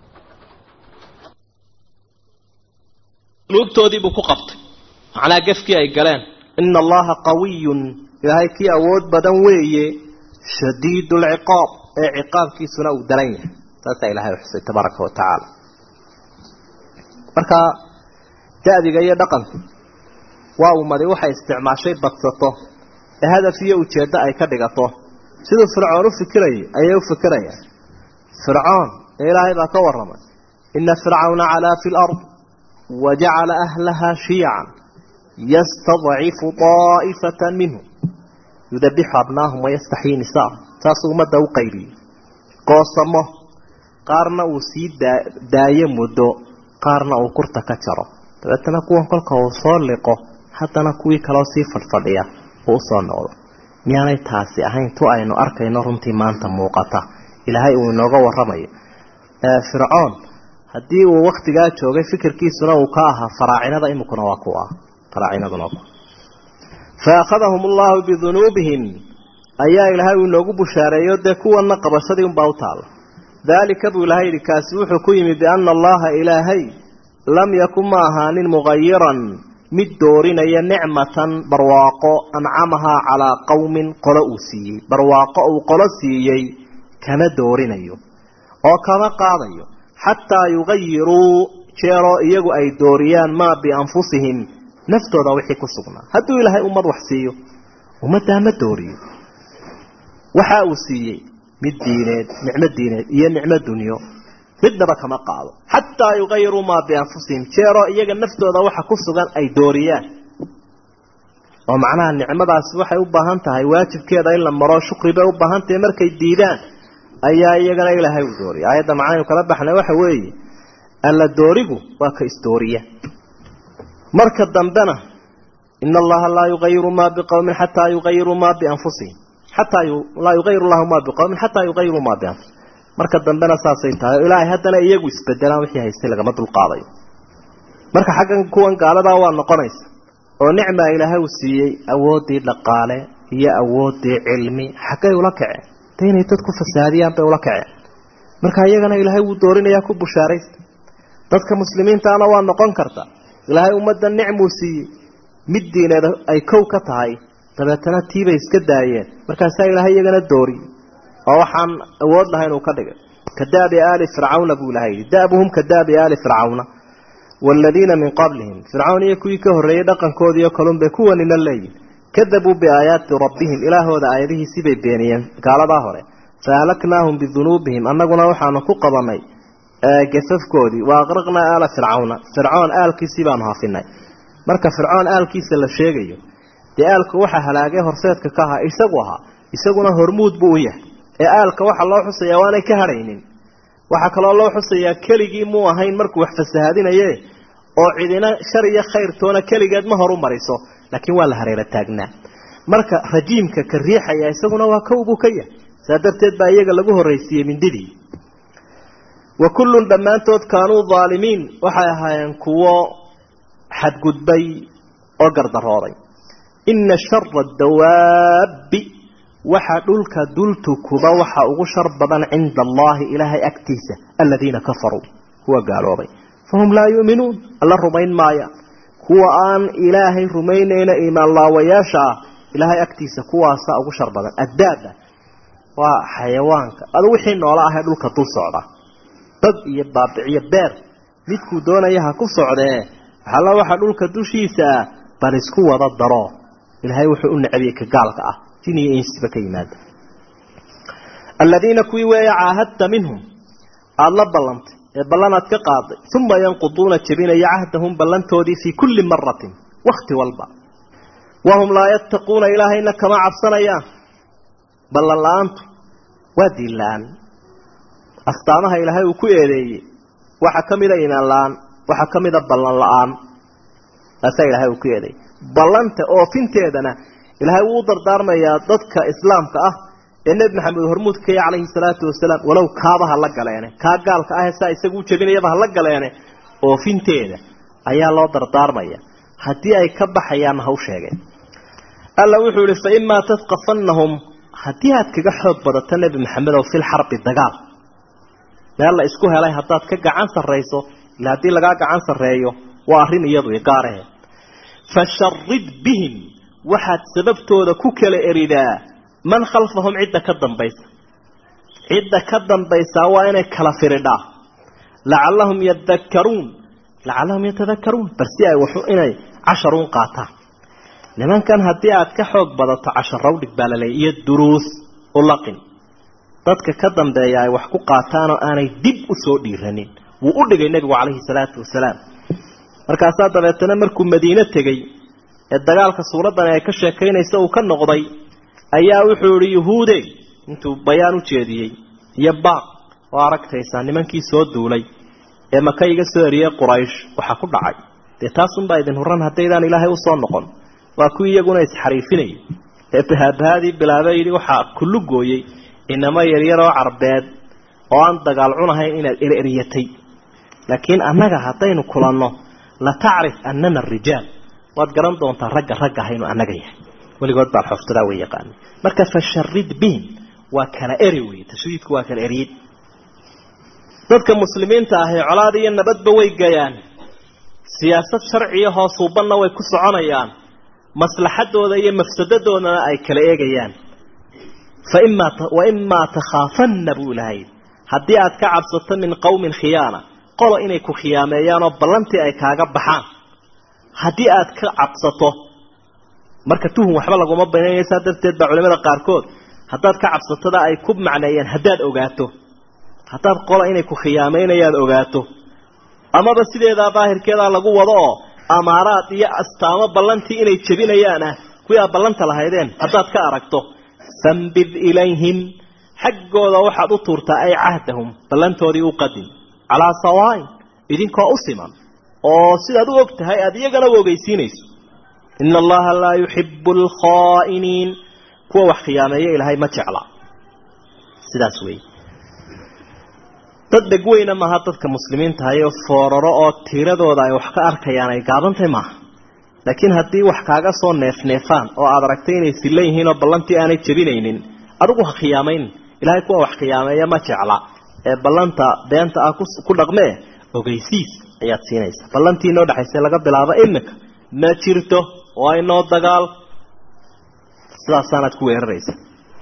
dunuubtoodiibuu ku qabtay macnaa gefkii ay galeen ina allaha qawiyun ilaahay kii awood badan weeye shadiidu lciqaab ee ciqaabkiisuna uu daran yahay saasaa ilahay xusay tabaaraka wa tacaala marka da-diga iyo dhaqanku waa ummadi waxay isticmaashay badsato ee hadaf iyo ujeeddo ay ka dhigato siduu fircoon u fikirayay ayay u fikirayaan fircoon ee ilaahay baa ka warramay ina fircawna calaa fi lard wajacala ahlaha shiyacan yastadcifu daa'ifata minhum yudabixu abnaahum wayastaxyii nisaahum saasuu ummadda u qaybiyey goosamo qaarna uu sii daa daayo muddo qaarna uu kurta ka jaro dabeetana kuwan kolka uu soo liqo haddana kuwii kaloo sii fadhfadhiya uu usoo noqdo miyaanay taasi ahayn tu aynu arkayno runtii maanta muuqata ilaahay uu inooga warramayo fircoon haddii uu waktigaa joogay fikirkiisuna uu ka ahaa faraacinada imikuna waa kuwa faraacinaduna waa kuwa fa akhadahum allahu bidunuubihim ayaa ilaahay uu inoogu bushaareeyo dee kuwanna qabashadii unbaa u taalla daalika buu ilahay yidhi kaasi wuxuu ku yimi biana allaha ilaahay lam yakun ma ahaanin mugayiran mid doorinaya nicmatan barwaaqo ancamahaa calaa qowmin qolo uu siiyey barwaaqo uu qolo siiyey kama doorinayo oo kama qaadayo xataa yugayiruu jeeroo iyagu ay dooriyaan maa bianfusihim naftooda wixii ku sugnaa hadduu ilaahay ummad wax siiyo ummaddaa ma dooriyo waxa uu siiyey mid diineed nicmo diineed iyo nicmo dunyo midnaba kama qaado xataa yugayiruu maa bianfusihim jeeroo iyaga naftooda waxa ku sugan ay dooriyaan oo macnaha nicmadaasi waxay u baahan tahay waajibkeeda in la maro shukri bay u baahan tahay markay diidaan ayaa iyagana ilaahay u dooriya aayadda macnaynu kala baxnay waxa weeye alla doorigu waa ka isdooriya marka dambena ina allaha laa yugayiru maa biqowmin xataa yugayiruu maa bianfusihim xataa laa yugayiru llahu maa biqowmin xataa yugayiruu maa bianfusihim marka dambena saasay tahay oo ilaahay haddana iyagu isbedelaan wixii haystay lagama dulqaadayo marka xaggan kuwan gaaladaa waa noqonaysa oo nicmaa ilaahay uu siiyey awooddii dhaqaale iyo awooddii cilmi xaggay ula kaceen de inay dad ku fasaadiyaan bay ula kaceen marka iyagana ilaahay wuu doorinayaa ku bushaaraysta dadka muslimiintaana waa noqon karta ilaahay ummadda nicmuu siiyey mid diineed ay kow ka tahay dabeetana tiibay iska daayeen markaasaa ilaahay iyagana dooriyey oo waxaan awood lahayn uu ka dhigay ka daabi aali fircawna buu ilahay yidhi da'buhum ka daabi aali fircawna waaladiina min qablihim fircawn iyo kuwii ka horreeyey dhaqankoodiiyo kalunbay kuwanina leeyihin kadabuu biaayaati rabbihim ilaahooda aayadihiisii bay beeniyeen gaaladaa hore fa ahlaknaahum bidunuubihim annaguna waxaanu ku qabanay gafafkoodii wa aqraqnaa aala fircawna fircoon aalkiisii baanu hafinay marka fircoon aalkiisa la sheegayo dee aalka waxaa halaagay horseedka ka ahaa isagu ahaa isaguna hormuud buu u yahay ee aalka waxaa loo xusayaa waanay ka hadhaynin waxaa kaloo loo xusayaa keligii muu ahayn markuu wax fasahaadinaye oo cidina shar iyo khayr toona keligeed ma horu mariso laakiin waa la hareera taagnaa marka rajiimka ka riixaya isaguna waa kow buu ka yahay saa darteed baa iyaga lagu horraysiiyey mindidii wa kullun dhammaantood kaanuu daalimiin waxay ahaayeen kuwo xadgudbay oo gardarooday inna shara dawaabbi waxa dhulka dultukuba waxa ugu shar badan cinda allaahi ilaahay agtiisa aladiina kafaruu kuwa gaaloobay fahum laa yu'minuun alla rumayn maayaan kuwa aan ilaahay rumaynayna iimaan laawayaasha ah ilaahay agtiisa kuwaasa ugu shar badan addaaba waa xayawaanka adu wixii noola ahee dhulka dul socda dad iyo baabiciyo beer midkuu doonaya ha ku socdee waxalla waxa dhulka dushiisa ah bal isku wada daro ilaahay wuxuu u necabiyey ka gaalka ah jin iyo insiba ka yimaada aladiina kuwii weeya caahadta minhum aada la ballantay ee ballanaad ka qaaday uma yanquduuna jebinaya cahdahum ballantoodii fii kulli maratin wakti walba wahum laa yattaquuna ilaahayna kama cabsanayaan ballan la-aantu waa diin la-aan astaamaha ilaahay uu ku eedeeyey waxaa ka mida imaan la-aan waxaa ka mida ballan la-aan taasaa ilaahay uu ku eedeeyey ballanta oofinteedana ilaahay wuu u dardaarmayaa dadka islaamka ah ee nebi maxamed hormuud ka yahy calayhi salaatu wasalaam walow kaaba ha la galeene kaa gaalka ah saa isagu u jebinayaba ha la galeene oofinteeda ayaa loo dardaarmaya haddii ay ka baxayaanna ha u sheegeen alla wuxuu yihi fa imaa tadqafannahum haddii aad kaga xoog badato nebi maxamed oo fil xarbi dagaal meel la isku helay haddaad ka gacan sarrayso ila haddii lagaa gacan sarreeyo waa arrin iyadu gaarahe fasharid bihim waxaad sababtooda ku kala eridaa man khalfahum cidda ka dambaysa cidda ka dambaysaa waa inay kala firidhaa lacallahum yadakkaruun lacallahum yatadakkaruun bal si ay waxu inay casharuun qaataan nimankan haddii aad ka xoog badato casharawdhig baa laleeyay iyo duruus u laqin dadka ka dambeeya ay wax ku qaataanoo aanay dib u soo dhiiranin wuu u dhigay nebigu calayhi salaatu wasalaam markaasaa dabeetana markuu madiine tegey ee dagaalka suuraddani ay ka sheekaynaysa uu ka noqday ayaa wuxuu yihi yuhuude intuu bayaan u jeediyey iyo baaq oo aragtaysaa nimankii soo duulay ee maka iga soo eriyey quraysh waxaa ku dhacay dee taasunbaa idin huran haddaydaan ilaahay usoo noqon waa kuwii iyaguna isxariifinayay ee bahaabahadii bilaabay yidhi waxaa kullu gooyey inamo yaryaroo carbeed oo aan dagaal cunahayn inaad ereryatay laakiin annaga haddaynu kulanno la tacrif annana arijaal waad garan doontaa ragga ragga ahaynu annaga yahay weligood baan xoftadaa way yaqaana marka fasharid bihim waa kala eri wey tashriidku waa kala eriyid dadka muslimiinta ahee colaad iyo nabadba way gayaan siyaasad sharciya hoosuubanna way ku soconayaan maslaxadooda iyo mafsadadoodana ay kala eegayaan faimaa wa imaa takhaafanna buu ilahay haddii aad ka cabsato min qowmin khiyaana qolo inay ku khiyaameeyaan oo ballantii ay kaaga baxaan haddii aad ka cabsato marka tuhun waxba laguma banaynaya saa darteed baa culimada qaarkood haddaad ka cabsatada ay ku macneeyeen haddaad ogaato haddaad qola inay ku khiyaameynayaan ogaato amaba sideedaa daahirkeedaa lagu wado oo amaaraad iyo astaamo ballantii inay jebinayaan ah kuwii aad ballanta lahaydeen haddaad ka aragto fambid ilayhim xaggooda waxaad u tuurtaa ay cahdahum ballantoodii u qadim calaa sawaain idinkoo u siman oo sidaad u og tahay aada iyagana u ogeysiinayso ina allaha laa yuxibu alkhaa'iniin kuwa wax khiyaameeya ilaahay ma jecla sidaas wey dad dhegweyna maaha dadka muslimiinta hayoo fooraro oo tiiradooda ay wax ka arkayaan ay gaabantahy maaha laakiin haddii wax kaaga soo neefneefaan oo aad aragtay inay sillan yihiin oo ballantii aanay jebinaynin adigu ha khiyaamayn ilahay kuwa wax khiyaameeya ma jecla ee ballanta beenta ah ku dhaqmee ogeysiis ayaad siinaysaa ballantii inoo dhexaysa laga bilaabo imika ma jirto waa inoo dagaal sidaasaanaad ku weeraraysa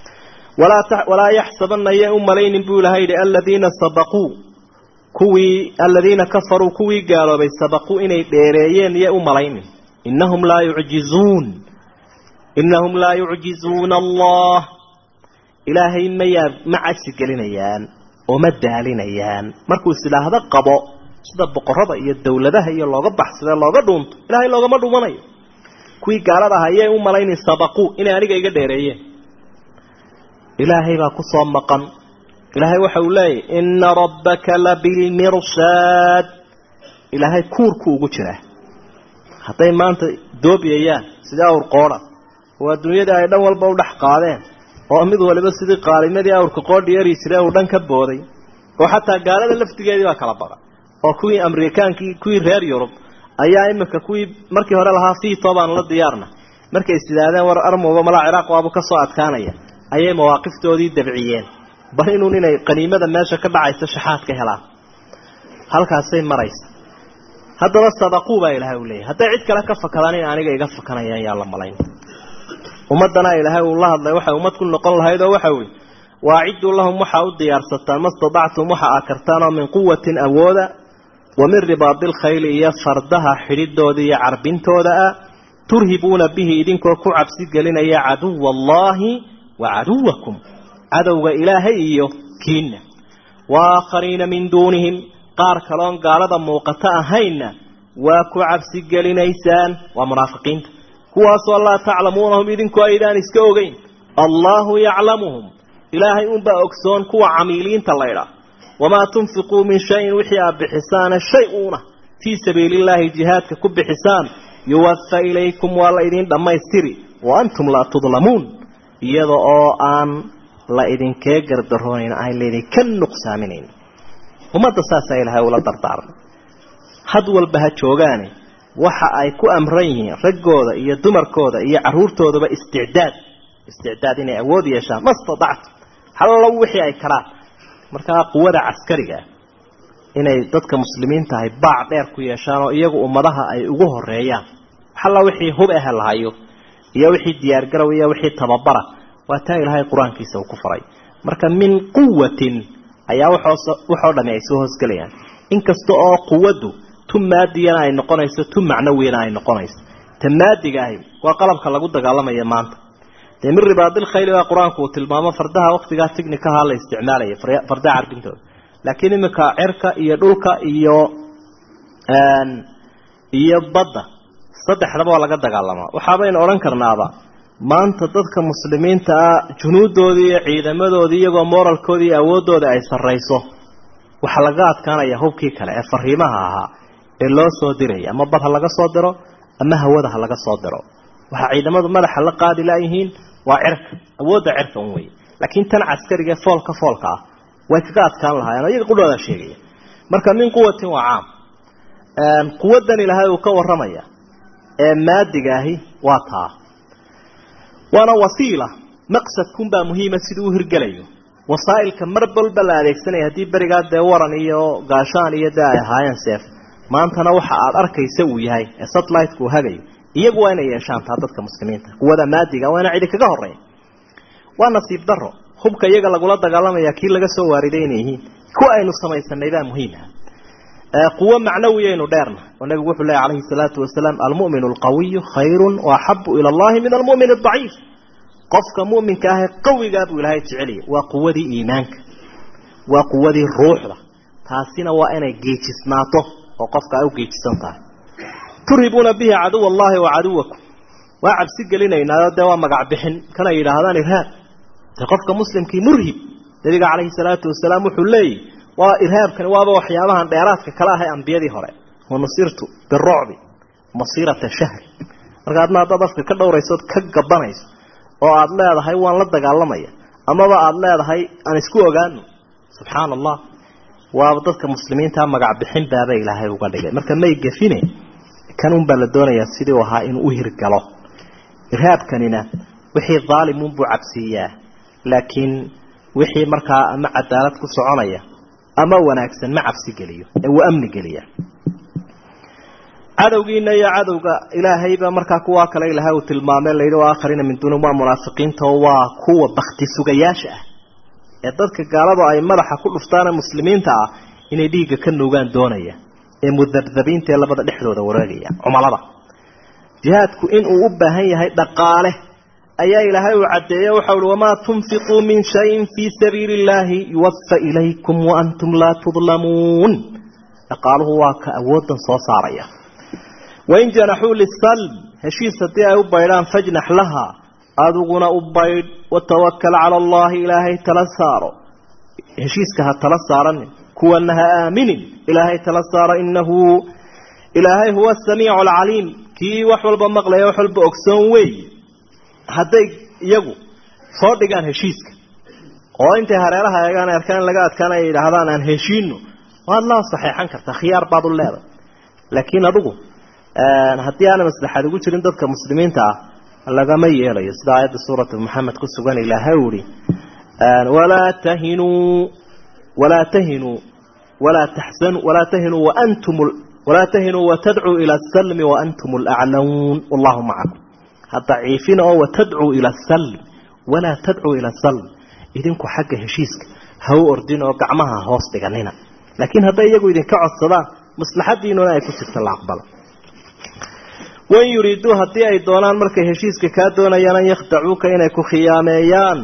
walaa yaxsabana yay u malaynin buu ilahay yihi aladiina sabaquu kuwii aladiina kafaruu kuwii gaaloobay sabaquu inay dheereeyeen yay u malaynin inahum laa yucjizuun inahum laa yucjizuuna allah ilaahay mayaa ma cajsi gelinayaan oo ma daalinayaan markuu isidhaahdo qabo sida boqorada iyo dawladaha iyo looga baxsade looga dhuunto ilaahay loogama dhumanayo kuwii gaalada aha yay u malaynin sabaquu inay aniga iga dheereeyeen ilaahay baa ku soo maqan ilaahay waxa uu leeyahy ina rabbaka labilmirsaad ilaahay kuurku ugu jiraa hadday maanta doobiyayaan sidii awr qoodha oo adduunyadii ay dhan walba u dhex qaadeen oo mid waliba sidii qaalimadii awrka qoodhi yari jire uu dhan ka booday oo xataa gaalada laftigeedii baa kala baqa oo kuwii amerikaankii kuwii reer yurub ayaa iminka kuwii markii hore lahaa fiito baan la diyaarna markay is yidhaahdeen war armuba malaa ciraaq waabu ka soo adkaanaya ayay mawaaqiftoodii dabciyeen bal inuun inay qaniimada meesha ka dhacaysa shaxaad ka helaan halkaasay maraysa haddaba sadaquu baa ilaahay u leeyahy hadday cid kale ka fakadaan in aniga iga fakanayaan yaa la malayn ummaddana ilaahay uu la hadlay waxay ummad ku noqon lahayd oo waxa weye waacidduu lahum waxaa u diyaarsataan ma stadactum waxa aa kartaanoo min quwatin awooda wa min ribaadilkhayli iyo fardaha xidhidooda iyo carbintooda ah turhibuuna bihi idinkoo ku cabsi gelinaya caduwa allaahi wa caduwakum cadowga ilaahay iyo kiinna wa aakhariina min duunihim qaar kaloon gaalada muuqato ahaynna waa ku cabsi gelinaysaan waa munaafiqiinta kuwaasoo laa taclamuunahum idinku aydaan iska ogeyn allaahu yaclamuhum ilaahay unbaa ogsoon kuwa camiiliinta laydhaa wamaa tunfiquu min shayin wixii aad bixisaana shay uuna fii sabiili illaahi jihaadka ku bixisaan yuwafa ilaykum waa la idiin dhammaystiri wa antum laa tudlamuun iyada oo aan la idinkee gardaroonayn aan laydinka nuqsaaminayn ummadda saasaa ilaahay ula dardaarmay had walba ha joogaane waxa ay ku amran yihiin raggooda iyo dumarkooda iyo caruurtoodaba isticdaad isticdaad inay awood yeeshaan ma statactum hallo wixii ay karaan markaa quwada caskariga inay dadka muslimiinta ahay baac dheer ku yeeshaan oo iyagu ummadaha ay ugu horeeyaan halla wixii hub ah lahayo iyo wixii diyaargarow iyo wixii tababara waa taa ilaahay qur-aankiisa uu ku faray marka min quwatin ayaa waxoo dhami ay soo hoosgelayaan inkasta oo quwaddu tu maadiyana ay noqonayso tu macnawiyana ay noqonayso ta maadiga ahi waa qalabka lagu dagaalamaya maanta dee min ribaadilkhayli baa qur-aanku uu tilmaamo fardaha waktigaa tighnikaha la isticmaalaya fardaha carbintooda laakiin iminka cirka iyo dhulka iyo iyo badda saddexdaba waa laga dagaalamaa waxaabaynu odhan karnaaba maanta dadka muslimiinta ah junuudoodii iyo ciidamadoodii iyagoo moralkoodii iyo awooddooda ay sarrayso waxaa laga adkaanaya hubkii kale ee fariimaha ahaa ee loo soo diraya ama bad ha laga soo diro ama hawada ha laga soo diro waxaa ciidamadu madaxa la qaadi laayihiin waa cirka awoodda cirka un wey laakiin tan caskariga ee foolka foolka ah way kaga adkaan lahaayeen o iyaga qudhooda sheegaya marka min quwatin waa caam quwaddan ilaahay uu ka warramaya ee maadiga ahi waa taa waana wasiila maqsadkunbaa muhiima siduu u hirgelayo wasaa'ilka mar walba la adeegsanaya haddii berigaa dee waran iyo gaashaan iyo dee ay ahaayeen seef maantana waxa aad arkaysa uu yahay ee satellite-ku uu hagayo iyagu waa inay yeeshaan taa dadka muslimiinta quwada maadiga waa ina cidi kaga horeyn waa nasiib daro hubka iyaga lagula dagaalamaya kii laga soo waariday inay yihiin kuwa aynu samaysanay baa muhiima quwo macnawiyaynu dheerna oo nabigu wuxuu leeyahy calayhi salaatu wasalaam almu'minu alqawiyu khayrun waaxabu ila allahi min almu'min adaciif qofka mu'minka ahee qawigaa buu ilaahay jeceliyay waa quwadii iimaanka waa quwadii ruuxda taasina waa inay geejisnaato oo qofka ay u geejisan tahay turhibuuna bihi caduw allahi wa caduwakum waa cabsi gelinaynaayo dee waa magac bixin kanay yidhaahdaan irhaab dee qofka muslimkii murhib nabiga calayhi salaatu wasalaam wuxuu leeyahy waa irhaabkani waaba waxyaabahan dheeraadka kala ahay ambiyadii hore wanusirtu birucbi masiirata shahri marka adna haddaad afka ka dhowraysood ka gabanayso oo aada leedahay waan la dagaalamaya amaba aada leedahay aan isku ogaano subxaana allah waaba dadka muslimiinta magac bixin baaba ilaahay uga dhigay marka may gafine kan unbaa la doonayaa sidii u ahaa inuu u hirgalo irhaabkanina wixii daalimunbuu cabsiiyaa laakiin wixii markaa ama cadaalad ku soconaya ama wanaagsan ma cabsi geliyo ee uu amni geliya cadowgiina iyo cadowga ilaahayba markaa kuwaa kale ilahay uu tilmaamay layidhi waa akharina min duuni waa munaafiqiinta oo waa kuwa bakti sugayaasha ah ee dadka gaaladu ay madaxa ku dhuftaane muslimiinta ah inay dhiigga ka nuugaan doonaya ee mudabdabiinta ee labada dhexdooda wareegaya cumalada jihaadku inuu u baahan yahay dhaqaale ayaa ilaahay uu caddeeye waxa uhi wamaa tunfiquu min shayin fii sabiili illaahi yuwafa ilaykum waantum laa tudlamuun dhaqaaluhu waa ka awooddan soo saaraya wain janaxuu lisalm heshiis haddii ay u baydhaan fajnax laha adiguna u baydh watawakal cala allahi ilaahay tala saaro heshiiska ha tala saaranin kuwana ha aaminin ilaahay tala saaro inahu ilaahay huwa asamiicu alcaliim kii wax walba maqlaya wax walba ogsoon weeye hadday iyagu soo dhigaan heshiiska oo intay hareeraha eegaan arkaan laga adkaan ay yidhaahdaan aan heshiino waad la saxeexan kartaa khiyaar baad u leedahay laakiin adigu haddii aana maslaxaad ugu jirin dadka muslimiinta ah lagama yeelayo sida aayadda suurata maxamed ku sugan ilaahay uhi walaa tahinuu walaa tahinuu walaa taxsanuu walaa tahinuu waantum walaa tahinuu watadcuu ila asalmi waantum alaclamuun wallahu macakum ha daciifina oo watadcuu ila asalm walaa tadcuu ila asalm idinku xagga heshiiska ha u ordin oo gacmaha hoos dhiganina laakiin hadday iyagu idinka codsadaan maslaxadiinuna ay ku jirta la aqbalo wain yuriiduu haddii ay doonaan markay heshiiska kaa doonayaan an yakhdacuuka inay ku khiyaameeyaan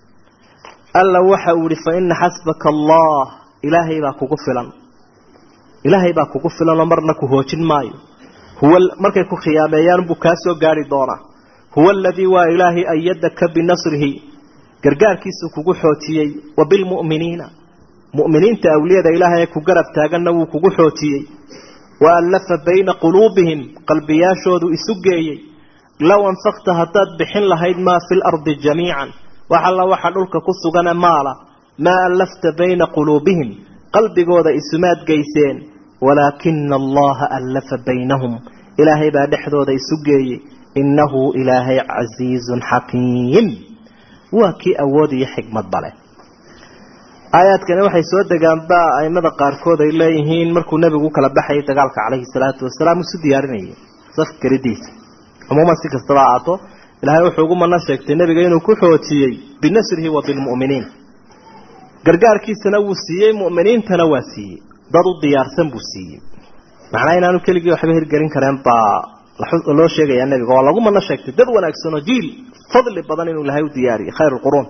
alla waxa uu ihi fa ina xasbaka allah ilaahay baa kugu filan ilaahay baa kugu filanoo marna ku hoojin maayo huwa markay ku khiyaameeyaan buu kaa soo gaari doonaa huwa aladii waa ilaahay ayadaka binasrihi gargaarkiisuu kugu xoojiyey wa bilmu'miniina mu'miniinta awliyada ilaahay ee ku garab taaganna wuu kugu xoojiyey wa allafa bayna quluubihim qalbiyaashoodu isu geeyey low anfaqta haddaad bixin lahayd maa fi lardi jamiican wax alla waxa dhulka ku sugane maala maa allafta bayna quluubihim qalbigooda isumaad geyseen walaakina allaha allafa baynahum ilaahay baa dhexdooda isu geeyey innahu ilaahay casiizun xakiim waa kii awood iyo xikmad bale aayaadkani waxay soo degaan ba aimada qaarkood ay leeyihiin markuu nebigu u kala baxayay dagaalka caleyhi salaatu wasalaam isu diyaarinayay saf garidiisa cumuuman si kastaba aato ilaahay wuxuu ugu mana sheegtay nebiga inuu ku xoojiyey binasrihi wa bilmu'miniin gargaarkiisana wuu siiyey mu'miniintana waa siiyey dad u diyaarsan buu siiyey macnaa inaanu keligii waxba hirgelin kareen baa loo sheegayaa nebiga waa lagu mana sheegtay dad wanaagsan oo jiil fadli badan inuu ilaahay u diyaariyey khayr lquruun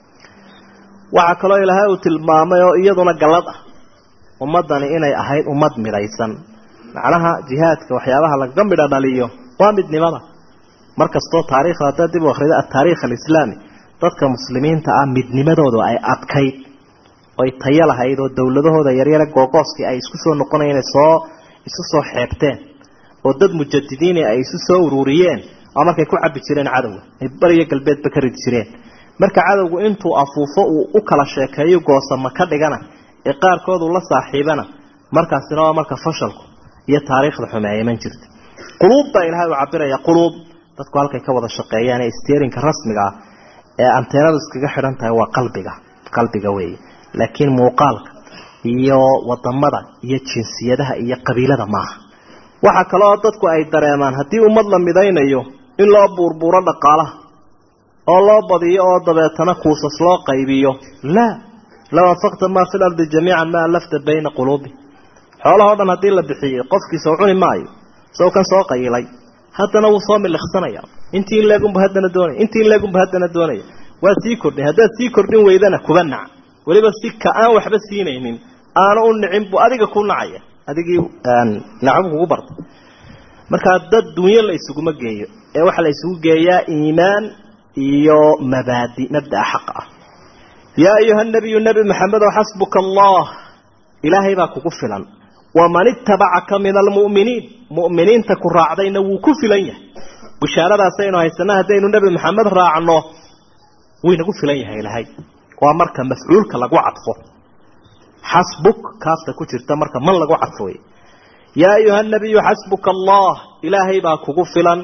waxaa kaloo ilaahay uu tilmaamay oo iyaduna gallad ah ummaddani inay ahayd ummad midhaysan macnaha jihaadka waxyaabaha lagaga midho dhaliyo waa midnimada mar kastoo taariikhda haddaad dib u akhrido ataariikh alislaami dadka muslimiinta ah midnimadoodu ay adkayd oy tayo lahayd oo dowladahooda yaryare googooskii ay isku soo noqonayeen soo isu soo xeebteen oo dad mujadidiini ay isu soo ururiyeen oo markay ku cabi jireen cadowga ay bariyo galbeedba ka ridi jireen marka cadowgu intuu afuufo uu u kala sheekeeyo goosama ka dhigana ee qaarkoodu la saaxiibana markaasina waa marka fashalku iyo taariikhda xumeeyaman jirta quluub baa ilahay uu cabiraya quluub dadku halkay ka wada shaqeeyaan ee steerinka rasmiga ah ee anteenadu iskaga xidhan tahay waa qalbiga qalbiga weeye laakiin muuqaalka iyo wadamada iyo jinsiyadaha iyo qabiilada maaha waxaa kaloo dadku ay dareemaan haddii ummad la midaynayo in loo buurbuuro dhaqaalaha oo loo badiyo oo dabeetana kuusas loo qaybiyo laa low anfaqta maa fi lardi jamiican maa allafta bayna quluubi xoolahao dhan haddii la bixiyey qofkiisa u cuni maayo isagoo kan soo qayilay haddana wuu soo miliqsanaya intii in leegunba haddana doonaya intii in leegunba haddana doonaya waa sii kordhin haddaad sii kordhin weydana kuba nac weliba si ka aan waxba siinaynin aanu u nicin buu adiga ku nacaya adigii nacbu kugu bartay markaa dad dunyo la isuguma geeyo ee waxaa la isugu geeyaa iimaan iyo mabaadi mabdaa xaqa ah yaa ayuha nabiyu nebi maxamedow xasbuka allah ilaahay baa kugu filan waman itabacaka min almu'miniin mu'miniinta ku raacdayna wuu ku filan yahay bishaaradaasaynu haysana haddaynu nebi maxamed raacno waynagu filan yahay ilaahay waa marka mafcuulka lagu cadfo xasbuk kaasta ku jirta marka man lagu cadfo wey yaa ayuha nabiyu xasbuka allah ilaahay baa kugu filan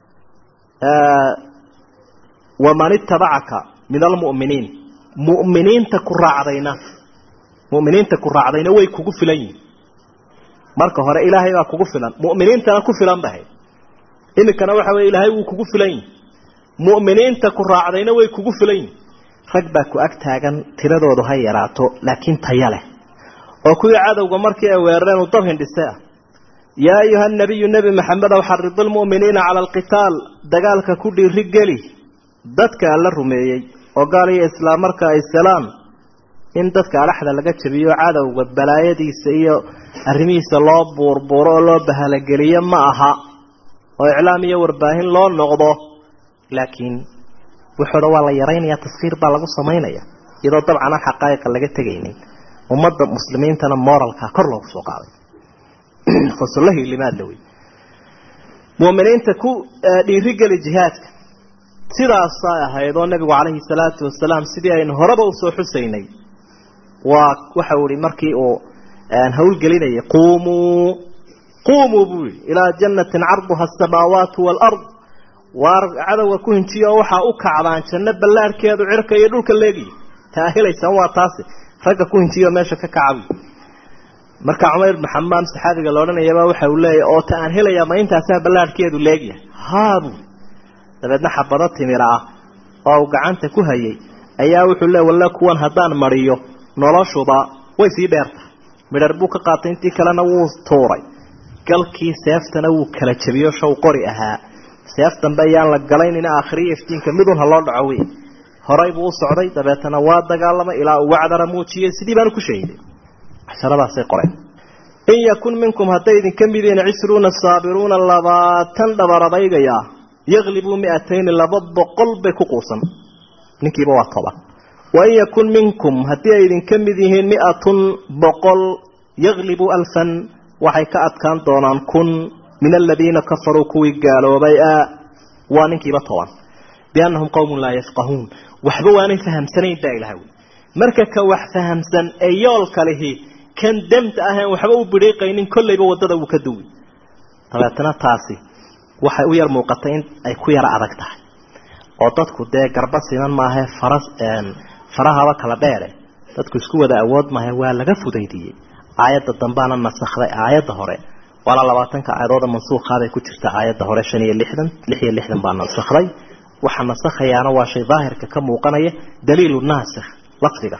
waman itabacaka min almu'miniin mu'miniinta ku raacdayna mu'miniinta ku raacdayna way kugu filan yihin marka hore ilaahay baa kugu filan mu'miniintana ku filan bahay iminkana waxa weye ilaahay wuu kugu filan yihi mu'miniinta ku raacdayna way kugu filan yihin rag baa ku ag taagan tiradoodu ha yaraato laakiin taya leh oo kuwii cadowga markii ay weerareen uu dab hindhise ah yaa ayuha nabiyu nebi maxamedow xarid lmu'miniina cala alqitaal dagaalka ku dhiiri geli dadka alla rumeeyey oo gaal iyo islaam marka ay selaan in dadka adhaxda laga jabiyo cadowga balaayadiisa iyo arrimihiisa loo buurbuuro oo loo bahalageliyo ma aha oo iclaam iyo warbaahin loo noqdo laakiin wuxuu dhan waa la yaraynaya taskiir baa lagu samaynaya iyadoo dabcan aan xaqaa'iqa laga tegaynin ummadda muslimiintana moralka kor loogu soo qaaday fasulahii limaadla wey mu'miniinta ku dhiirigeli jihaadka sidaasay ahayd oo nabigu calayhi salaatu wasalaam sidii aynu horeba usoo xusaynay waa waxau ihi markii uu hawlgelinayay quumuu quumuu buu yihi ilaa jannatin carduha asamaawaatu waalard waar cadowga ku hinjiya oo waxaa u kacdaan janno ballaarhkeedu cirka iyo dhulka leegiya taa helaysaan waa taasi ragga ku hinjiya oo meesha ka kacabi marka cumayr ibnu xamaam saxaabiga la odhanayaba waxa uu leeyahy oo ta aan helayaa ma intaasaa ballaarhkeedu leegyahay haabu dabeedna xabado timira ah oo uu gacanta ku hayay ayaa wuxuu leey walle kuwan haddaan mariyo noloshuba way sii dheertahay midhar buu ka qaatay intii kalena wuu tuuray galkii seeftana wuu kala jabiyo shaw qori ahaa seef dambe ayaan la galaynina aakhiriya iftiinka midun ha loo dhaco wey horay buu u socday dabeetana waa dagaalamay ilaa uu wacdara muujiyey sidii baanu ku shahiday casharadaasay qoreen in yakun minkum hadday idinka mid yihiin cishruuna saabiruuna labaatan dhabaradaygayaa yaglibuu miatayni laba boqol bay ku quusan ninkiiba waa toban wain yakun minkum haddii ay idinka mid yihiin miatun boqol yaglibuu alfan waxay ka adkaan doonaan kun min aladiina kafaruu kuwii gaaloobay a waa ninkiiba toban biannahum qowmun laa yafqahuun waxba waanay fahamsanayn baa ilaha wy marka ka wax fahamsan ee yoolka lihi kan damta ahaen waxba u bidhiiqaynin kollayba waddada uu ka duwi dabeetana taasi waxay u yar muuqatay in ay ku yara adag tahay oo dadku dee garba siman maahae fara farahaba kala dheere dadku isku wada awood maahe waa laga fudaydiyey aayadda dambaana nasakday aayadda hore waana labaatanka aayadooda mansuuqaaday ku jirta aayadda hore shan iyo lixdan lix iyo lixdan baa nasakday waxa nasakhayaana waa shay daahirka ka muuqanaya daliilu naasikh lafdiga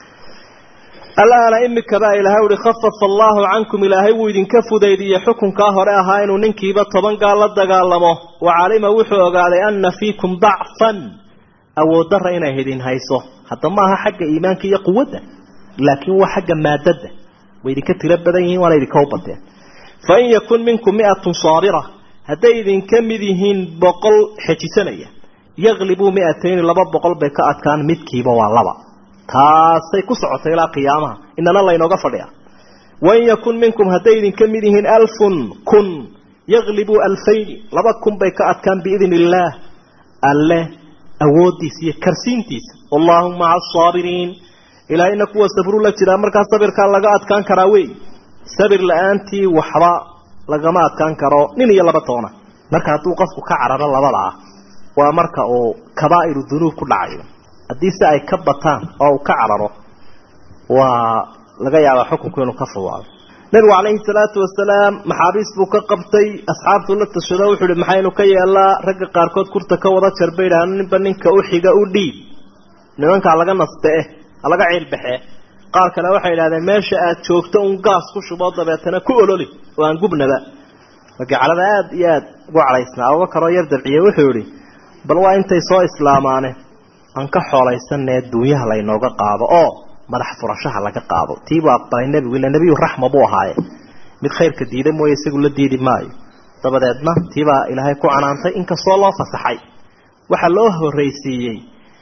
alaana imika baa ilahay uhi khafafa allaahu cankum ilaahay wuu idinka fudaydiyey xukunkaa hore ahaa inuu ninkiiba toban gaal la dagaalamo wa calima wuxuu ogaaday ana fiikum dacfan awooddarra inay idin hayso hadda maaha xagga iimaanka iyo quwadda laakiin waa xagga maadada way idinka tiro badan yihiin waana idinka u bateen fain yakun minkum miatun saabira hadday idinka mid yihiin boqol xejisanaya yaklibuu miatayni laba boqol bay ka adkaan midkiiba waa laba taasay ku socotay ilaa qiyaamaha inana laynooga fadhiya wain yakun minkum hadday idinka mid yihiin alfun kun yaklibuu alfayni laba kun bay ka adkaan biidni illaah alle awoodiisa iyo karsiintiisa wallahu maca asaabiriin ilaahayna kuwa sabru la jiraa markaa sabirkaa laga adkaan karaa wey sabir la-aantii waxba lagama adkaan karo nin iyo laba toona marka hadduu qofku ka cararo labada ah waa marka uu kabaa'iru dunuub ku dhacayo haddii si ay ka bataan oo uu ka cararo waa laga yaabaa xukunku inuu ka fuwaado nabigu calayhi salaatu wasalaam maxaabiis buu ka qabtay asxaabtuu la tashado wuxuu ihi maxaynu ka yeelaa ragga qaarkood kurta ka wada jar bay idhahaan ninba ninka u xiga u dhiib nimankaa laga naste eh halaga ciilbaxee qaar kale waxay idhahdeen meesha aad joogto un gaas ku shuboo dabeetana ku ololi oo aan gubnaba magacalada aada iyo aada ugu cadhaysnaa abubakaroo yar dabciye wuxuu yihi bal waa intay soo islaamaane aan ka xoolaysanae duunyaha laynooga qaado oo madax furashaha laga qaado tiibuu aqbalay nebigu ila nebiyu raxma buu ahaaye mid khayrka diida mooye isagu la diidi maayo dabadeedna tiibaa ilaahay ku canaantay inkastoo loo fasaxay waxaa loo horreysiiyey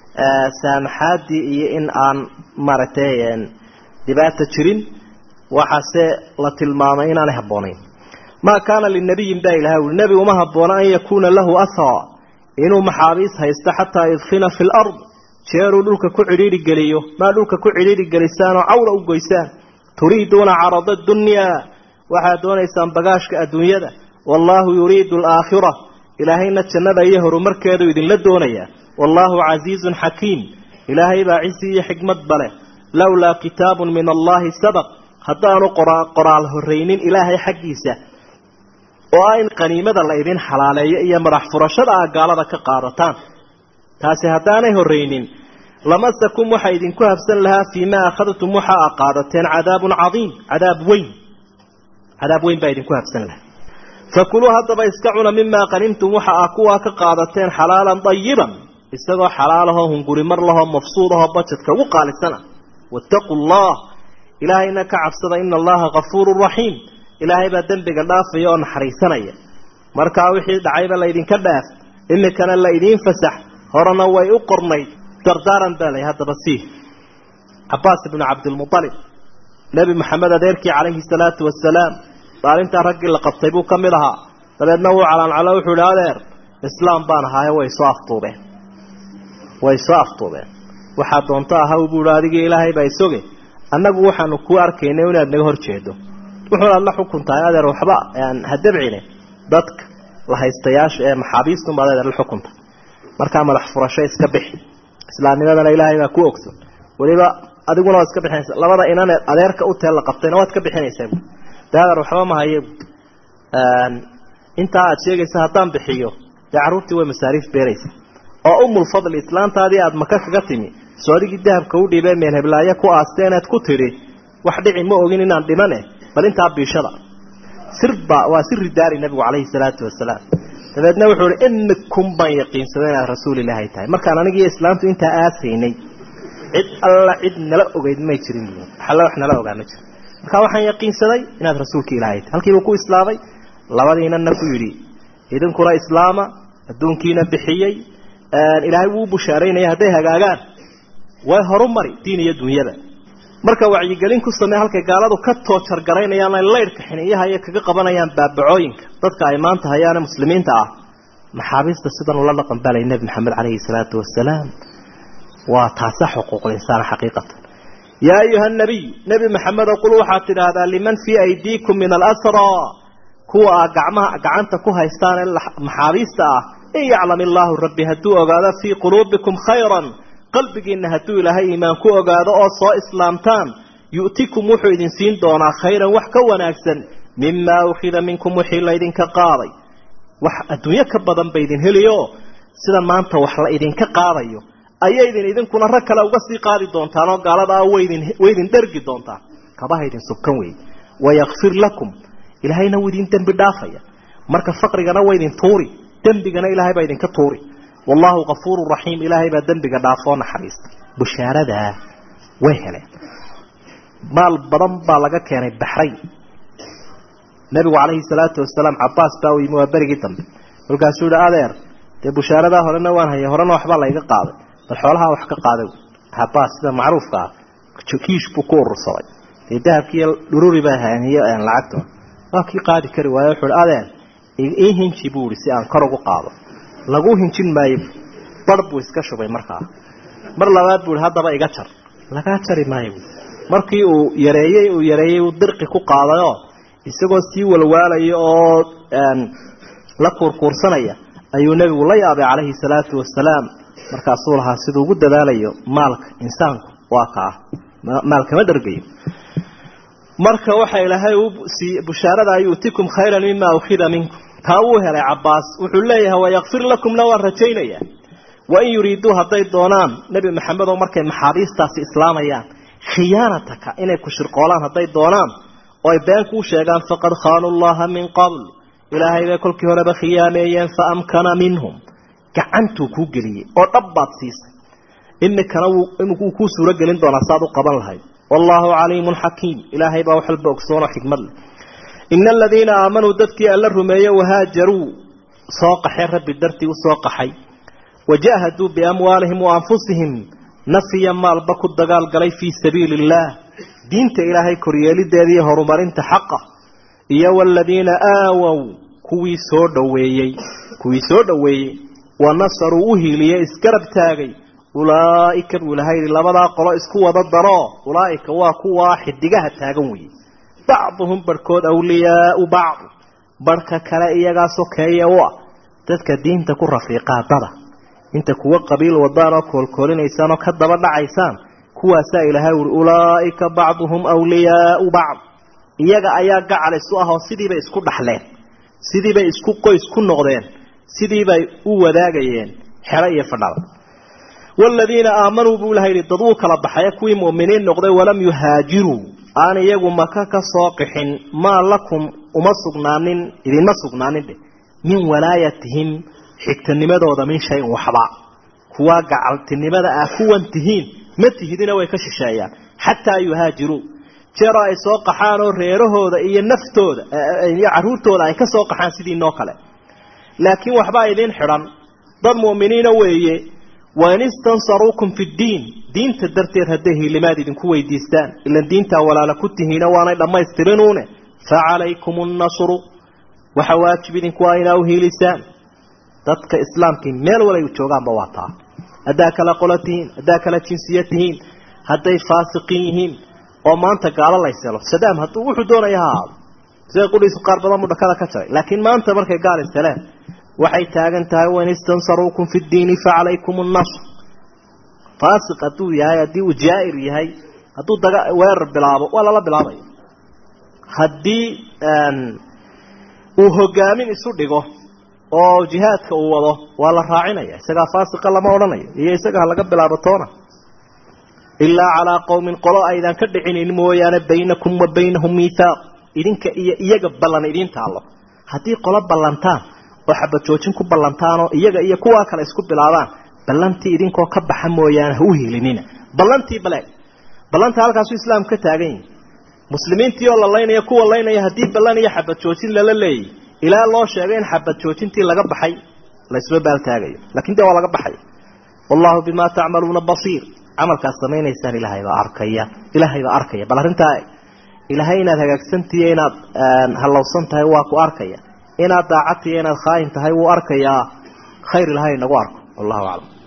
saamaxaadii iyo in aan maaragtay dhibaata jirin waxaase la tilmaamay inaanay habboonayn maa kaana linabiyin baa ilahay uli nebi uma habboona an yakuuna lahu ahara inuu maxaabiis haysto xataa yudkhina fi lard jeeruu dhulka ku cidhiidhi geliyo maa dhulka ku cidhiidhi gelisaan oo cawra u goysaan turiiduuna carada dunyaa waxaad doonaysaan bagaashka adduunyada wallaahu yuriidu alaakhira ilaahayna jannada iyo horumarkeedu idinla doonayaa wallaahu casiizun xakiim ilaahay baa cisi iyo xikmad bale lowlaa kitaabun min allahi sabaq haddaanu qoraal horreynin ilaahay xaggiisa oo ah in qaniimada la idin xalaaleeyo iyo madax furashada ah gaalada ka qaadataan taasi haddaanay horreynin lamasakum waxa idinku habsan lahaa fii maa akhadtum waxa a qaadateen cadaabun cadiim cadaab weyn cadaab weyn baa idinku habsan lahaa fakuluu haddaba iska cuna mimaa qanimtum waxa ah kuwaa ka qaadateen xalaalan dayiban isagoo xalaalahoo hunguri mar lahoo mafsuudahoo bajadka ugu qaalisana wattaquu allah ilaahayna ka cabsada ina allaha kafuurun raxiim ilaahay baa dembiga dhaafaya oo naxariisanaya markaa wixii dhacayba laydinka dhaaf imikana la idiin fasax horena way u qornayd dardaaran baa lay haddaba sii cabaas ibnu cabdilmualib nebi maxamed adeerkii calayhi salaatu wasalaam maalintaa raggii la qabtay buu ka mid ahaa dabeedna wuu calaancalo wuxuu ihi adeer islaam baan ahaaye way soo aftuubeen way soo aftuubeen waxaa doonto ahaw buu ihi adigii ilaahay baa isoge annagu waxaanu kuu arkaynay inaad naga hor jeedo wuxuuna la xukun tahay adeer waxba ha dabcine dadka la haystayaasha ee maxaabiistunbaad adeer la xukunta markaa madax furasho iska bixi islaamnimadana ilaahay baa ku ogson weliba adiguna waad iska bixinaysa labada inaneed adeerka u teel la qabtayna waad ka bixinaysaa de adeer waxba ma haye intaa aad sheegaysa haddaan bixiyo dee carruurtii way masaariif beeraysa oo umulfadli islaantaadii aada maka kaga timi soo adigii dahabka u dhiibee meel heblaayo ku aasteeneed ku tidhi wax dhici ma ogin inaan dhimane bal intaa biishada sirba waa siri daari nabigu calayhi salaatu wasalaam dabeedna wuxuu ihi imikum baan yaqiinsaday inaad rasuul ilaahay tahay markaan anigiiyo islaamtu intaa aasaynay cid alla cid nala ogeyd may jirin alla wax nala ogaa ma jiro markaa waxaan yaqiinsaday inaad rasuulka ilaahay tahay halkiibuu ku islaamay labadiinana ku yidhi idinkuna islaama adduunkiina bixiyey ilaahay wuu bushaaraynaya hadday hagaagaan way horumari diin iyo dunyada marka wacyigelin ku samey halkay gaaladu ka toojargaraynayaan ay laydhka xiniyaha iyo kaga qabanayaan baabacooyinka dadka ay maanta hayaane muslimiinta ah maxaabiista sidan ula dhaqan balay nebi maxamed calayhi salaatu wasalaam waa taasa xuquuqul insaan xaqiiqatan yaa ayuha nabiy nebi maxamedo qul waxaad tidhaahdaa liman fii aydiikum min alasraa kuwa aa gacmaha gacanta ku haystaan ee maxaabiista ah in yaclam illaahu rabbi hadduu ogaado fii quluubikum khayran qalbigiinna hadduu ilaahay iimaan ku ogaado oo soo islaamtaan yu'tikum wuxuu idin siin doonaa khayran wax ka wanaagsan mimaa ukhida minkum wixii laydinka qaaday wax adduunyo ka badan ba idin heliyo sida maanta wax la idinka qaadayo ayaydin idinkuna rag kale uga sii qaadi doontaan oo gaalada ah waydin waydin dhergi doontaan kabaha idin subkan weeye wayakfir lakum ilaahayna wuu idin dembi dhaafaya marka faqrigana waydin tuuri dembigana ilaahay baa idinka tuuri wallahu kafuuru raxiim ilaahay baa dembiga dhaafoo naxariista bushaaradaa way heleen maal badan baa laga keenay baxrayn nabigu calayhi salaatu wasalaam cabaas baa u yimi waa berigii dambe kolkaasuu yihi adeer dee bushaaradaa horena waan hayay horena waxbaa layga qaaday bal xoolahaa wax ka qaaday cabaas sida macruufka ah kiish buu ku urursaday dee dahabkiiyo dhururi baa haaniyo lacagtoon waa kii qaadi kari waayo wuxuu hi adeer ii hinji buu ihi si aan kor ugu qaado lagu hinjin maayo bar buu iska shubay markaa mar labaad buu ihi haddaba iga jar lagaa jari maayo markii uu yareeyey uu yareeyey uu dirqi ku qaadayoo isagoo sii walwaalaya oo la kuurkuursanaya ayuu nebigu la yaabay calayhi salaatu wasalaam markaasuu lahaa siduu ugu dadaalayo maalka insaanku waa ka ah maalkama dhargayo marka waxa ilaahay uu siiyey bushaarada yu'tikum khayran mima ukhida minkum taa wuu helay cabaas wuxuu leeyahay wayakfir lakumna waan rajaynayaa wain yuriiduu hadday doonaan nebi maxamed oo markay maxaabiistaasi islaamayaan khiyaanataka inay ku shirqoolaan hadday doonaan oo ay been kuu sheegaan faqad khaanuu llaha min qabl ilaahay bay kolkii horeba khiyaameeyeen fa amkana minhum gacantuu kuu geliyey oo dhab baad siisay imikana wuu kuu suuro gelin doonaa saaad u qaban lahayd wallaahu caliimun xakiim ilaahay baa wax walba ogsoonoo xikmad leh ina aladiina aamanuu dadkii alla rumeeye wahaajaruu soo qaxay rabbi dartii u soo qaxay wajaahaduu biamwaalihim wa anfusihim nafiya maalba ku dagaalgalay fii sabiili illaah diinta ilaahay koryeelideeda iyo horumarinta xaqa iyo waladiina aawow kuwii soo dhoweeyey kuwii soo dhoweeyey wa nasaruu u hiiliyey isgarab taagay ulaa'ika buu ilahay yihi labadaa qolo isku wada daroo ulaa'ika waa kuwaa xidigaha taagan weeye bacduhum barhkood awliyaau bacd barhka kale iyagaa sokeeye u ah dadka diinta ku rafiiqaa dada inta kuwa qabiil wadaan oo koolkoolinaysaan oo ka daba dhacaysaan kuwaasaa ilaahay uri ulaa'ika bacduhum awliyaau bacd iyaga ayaa gacal isu ah oo sidiibay isku dhaxleen sidiibay isku qoys ku noqdeen sidiibay u wadaagayeen xero iyo fadhada waaladiina aamanuu buu ilaha yidhi dad wuu kala baxaya kuwii mu'miniin noqday walam yuhaajiruu aan iyagu maka ka soo qixin maa lakum uma sugnaanin idinma sugnaanin dheh min walaayatihim xigtanimadooda min shayin waxba kuwaa gacaltinimada ah kuwan tihiin ma tihidina way ka shisheeyaan xataa yuhaajiruu jeeroo ay soo qaxaan oo reerahooda iyo naftooda iyo caruurtooda ay ka soo qaxaan sidii noo kale laakiin waxbaa idiin xidhan dad mu'miniina weeye wain istansaruukum fi ddiin diinta darteed hadday hiilimaad idinku weydiistaan ilan diintaa walaala ku tihiina waanay dhammaystirinuune fa calaykum nnasru waxa waajib idinku ah inaa u hiilisaan dadka islaamkii meel walay joogaanba waa taa haddaa kala qolo tihiin haddaa kala jinsiya tihiin hadday faasiqiin yihiin oo maanta gaalo layselo sadaam hadduu wuxuu doonaya ha ahaado sida qudhiisu qaar badan buu dhakada ka jaray laakiin maanta markay gaal iseleen waxay taagan tahay wain istansaruukum fi ddiini facalaykum nnasr faasiq hadduu yahay haddii uu jaa'ir yahay hadduu daga weerar bilaabo waa lala bilaabaya haddii uu hogaamin isu dhigo oo jihaadka uu wado waa la raacinaya isagaa faasiqa lama odhanayo iyo isaga ha laga bilaabo toona ilaa calaa qowmin qolo aydan ka dhicinin mooyaane baynakum wa baynahum miithaaq idinka iyo iyaga ballan idiin taallo haddii qolo ballantaan oo xabad joojin ku ballantaanoo iyaga iyo kuwaa kale isku bilaabaan ballantii idinkoo ka baxa mooyaane ha u hiilinina ballantii bale ballanta halkaasuu islaamku ka taagan yihi muslimiintii oo la laynaya kuwa laynaya haddii ballan iyo xabad joojin lala leeyay ilaa loo sheegay in xabad joojintii laga baxay laysma baaltaagayo lakin dee waa laga baxay wallahu bimaa tacmaluuna basiir camalkaad samaynaysaan ilaahay baa arkaya ilaahay baa arkaya bal arrintaa ilaahay inaad hagaagsantihiyo inaad hallowsan tahay waa ku arkaya inaad daacadtihiyo inaad khaayin tahay wuu arkayaa khayr ilahay nagu arko wallahu aclam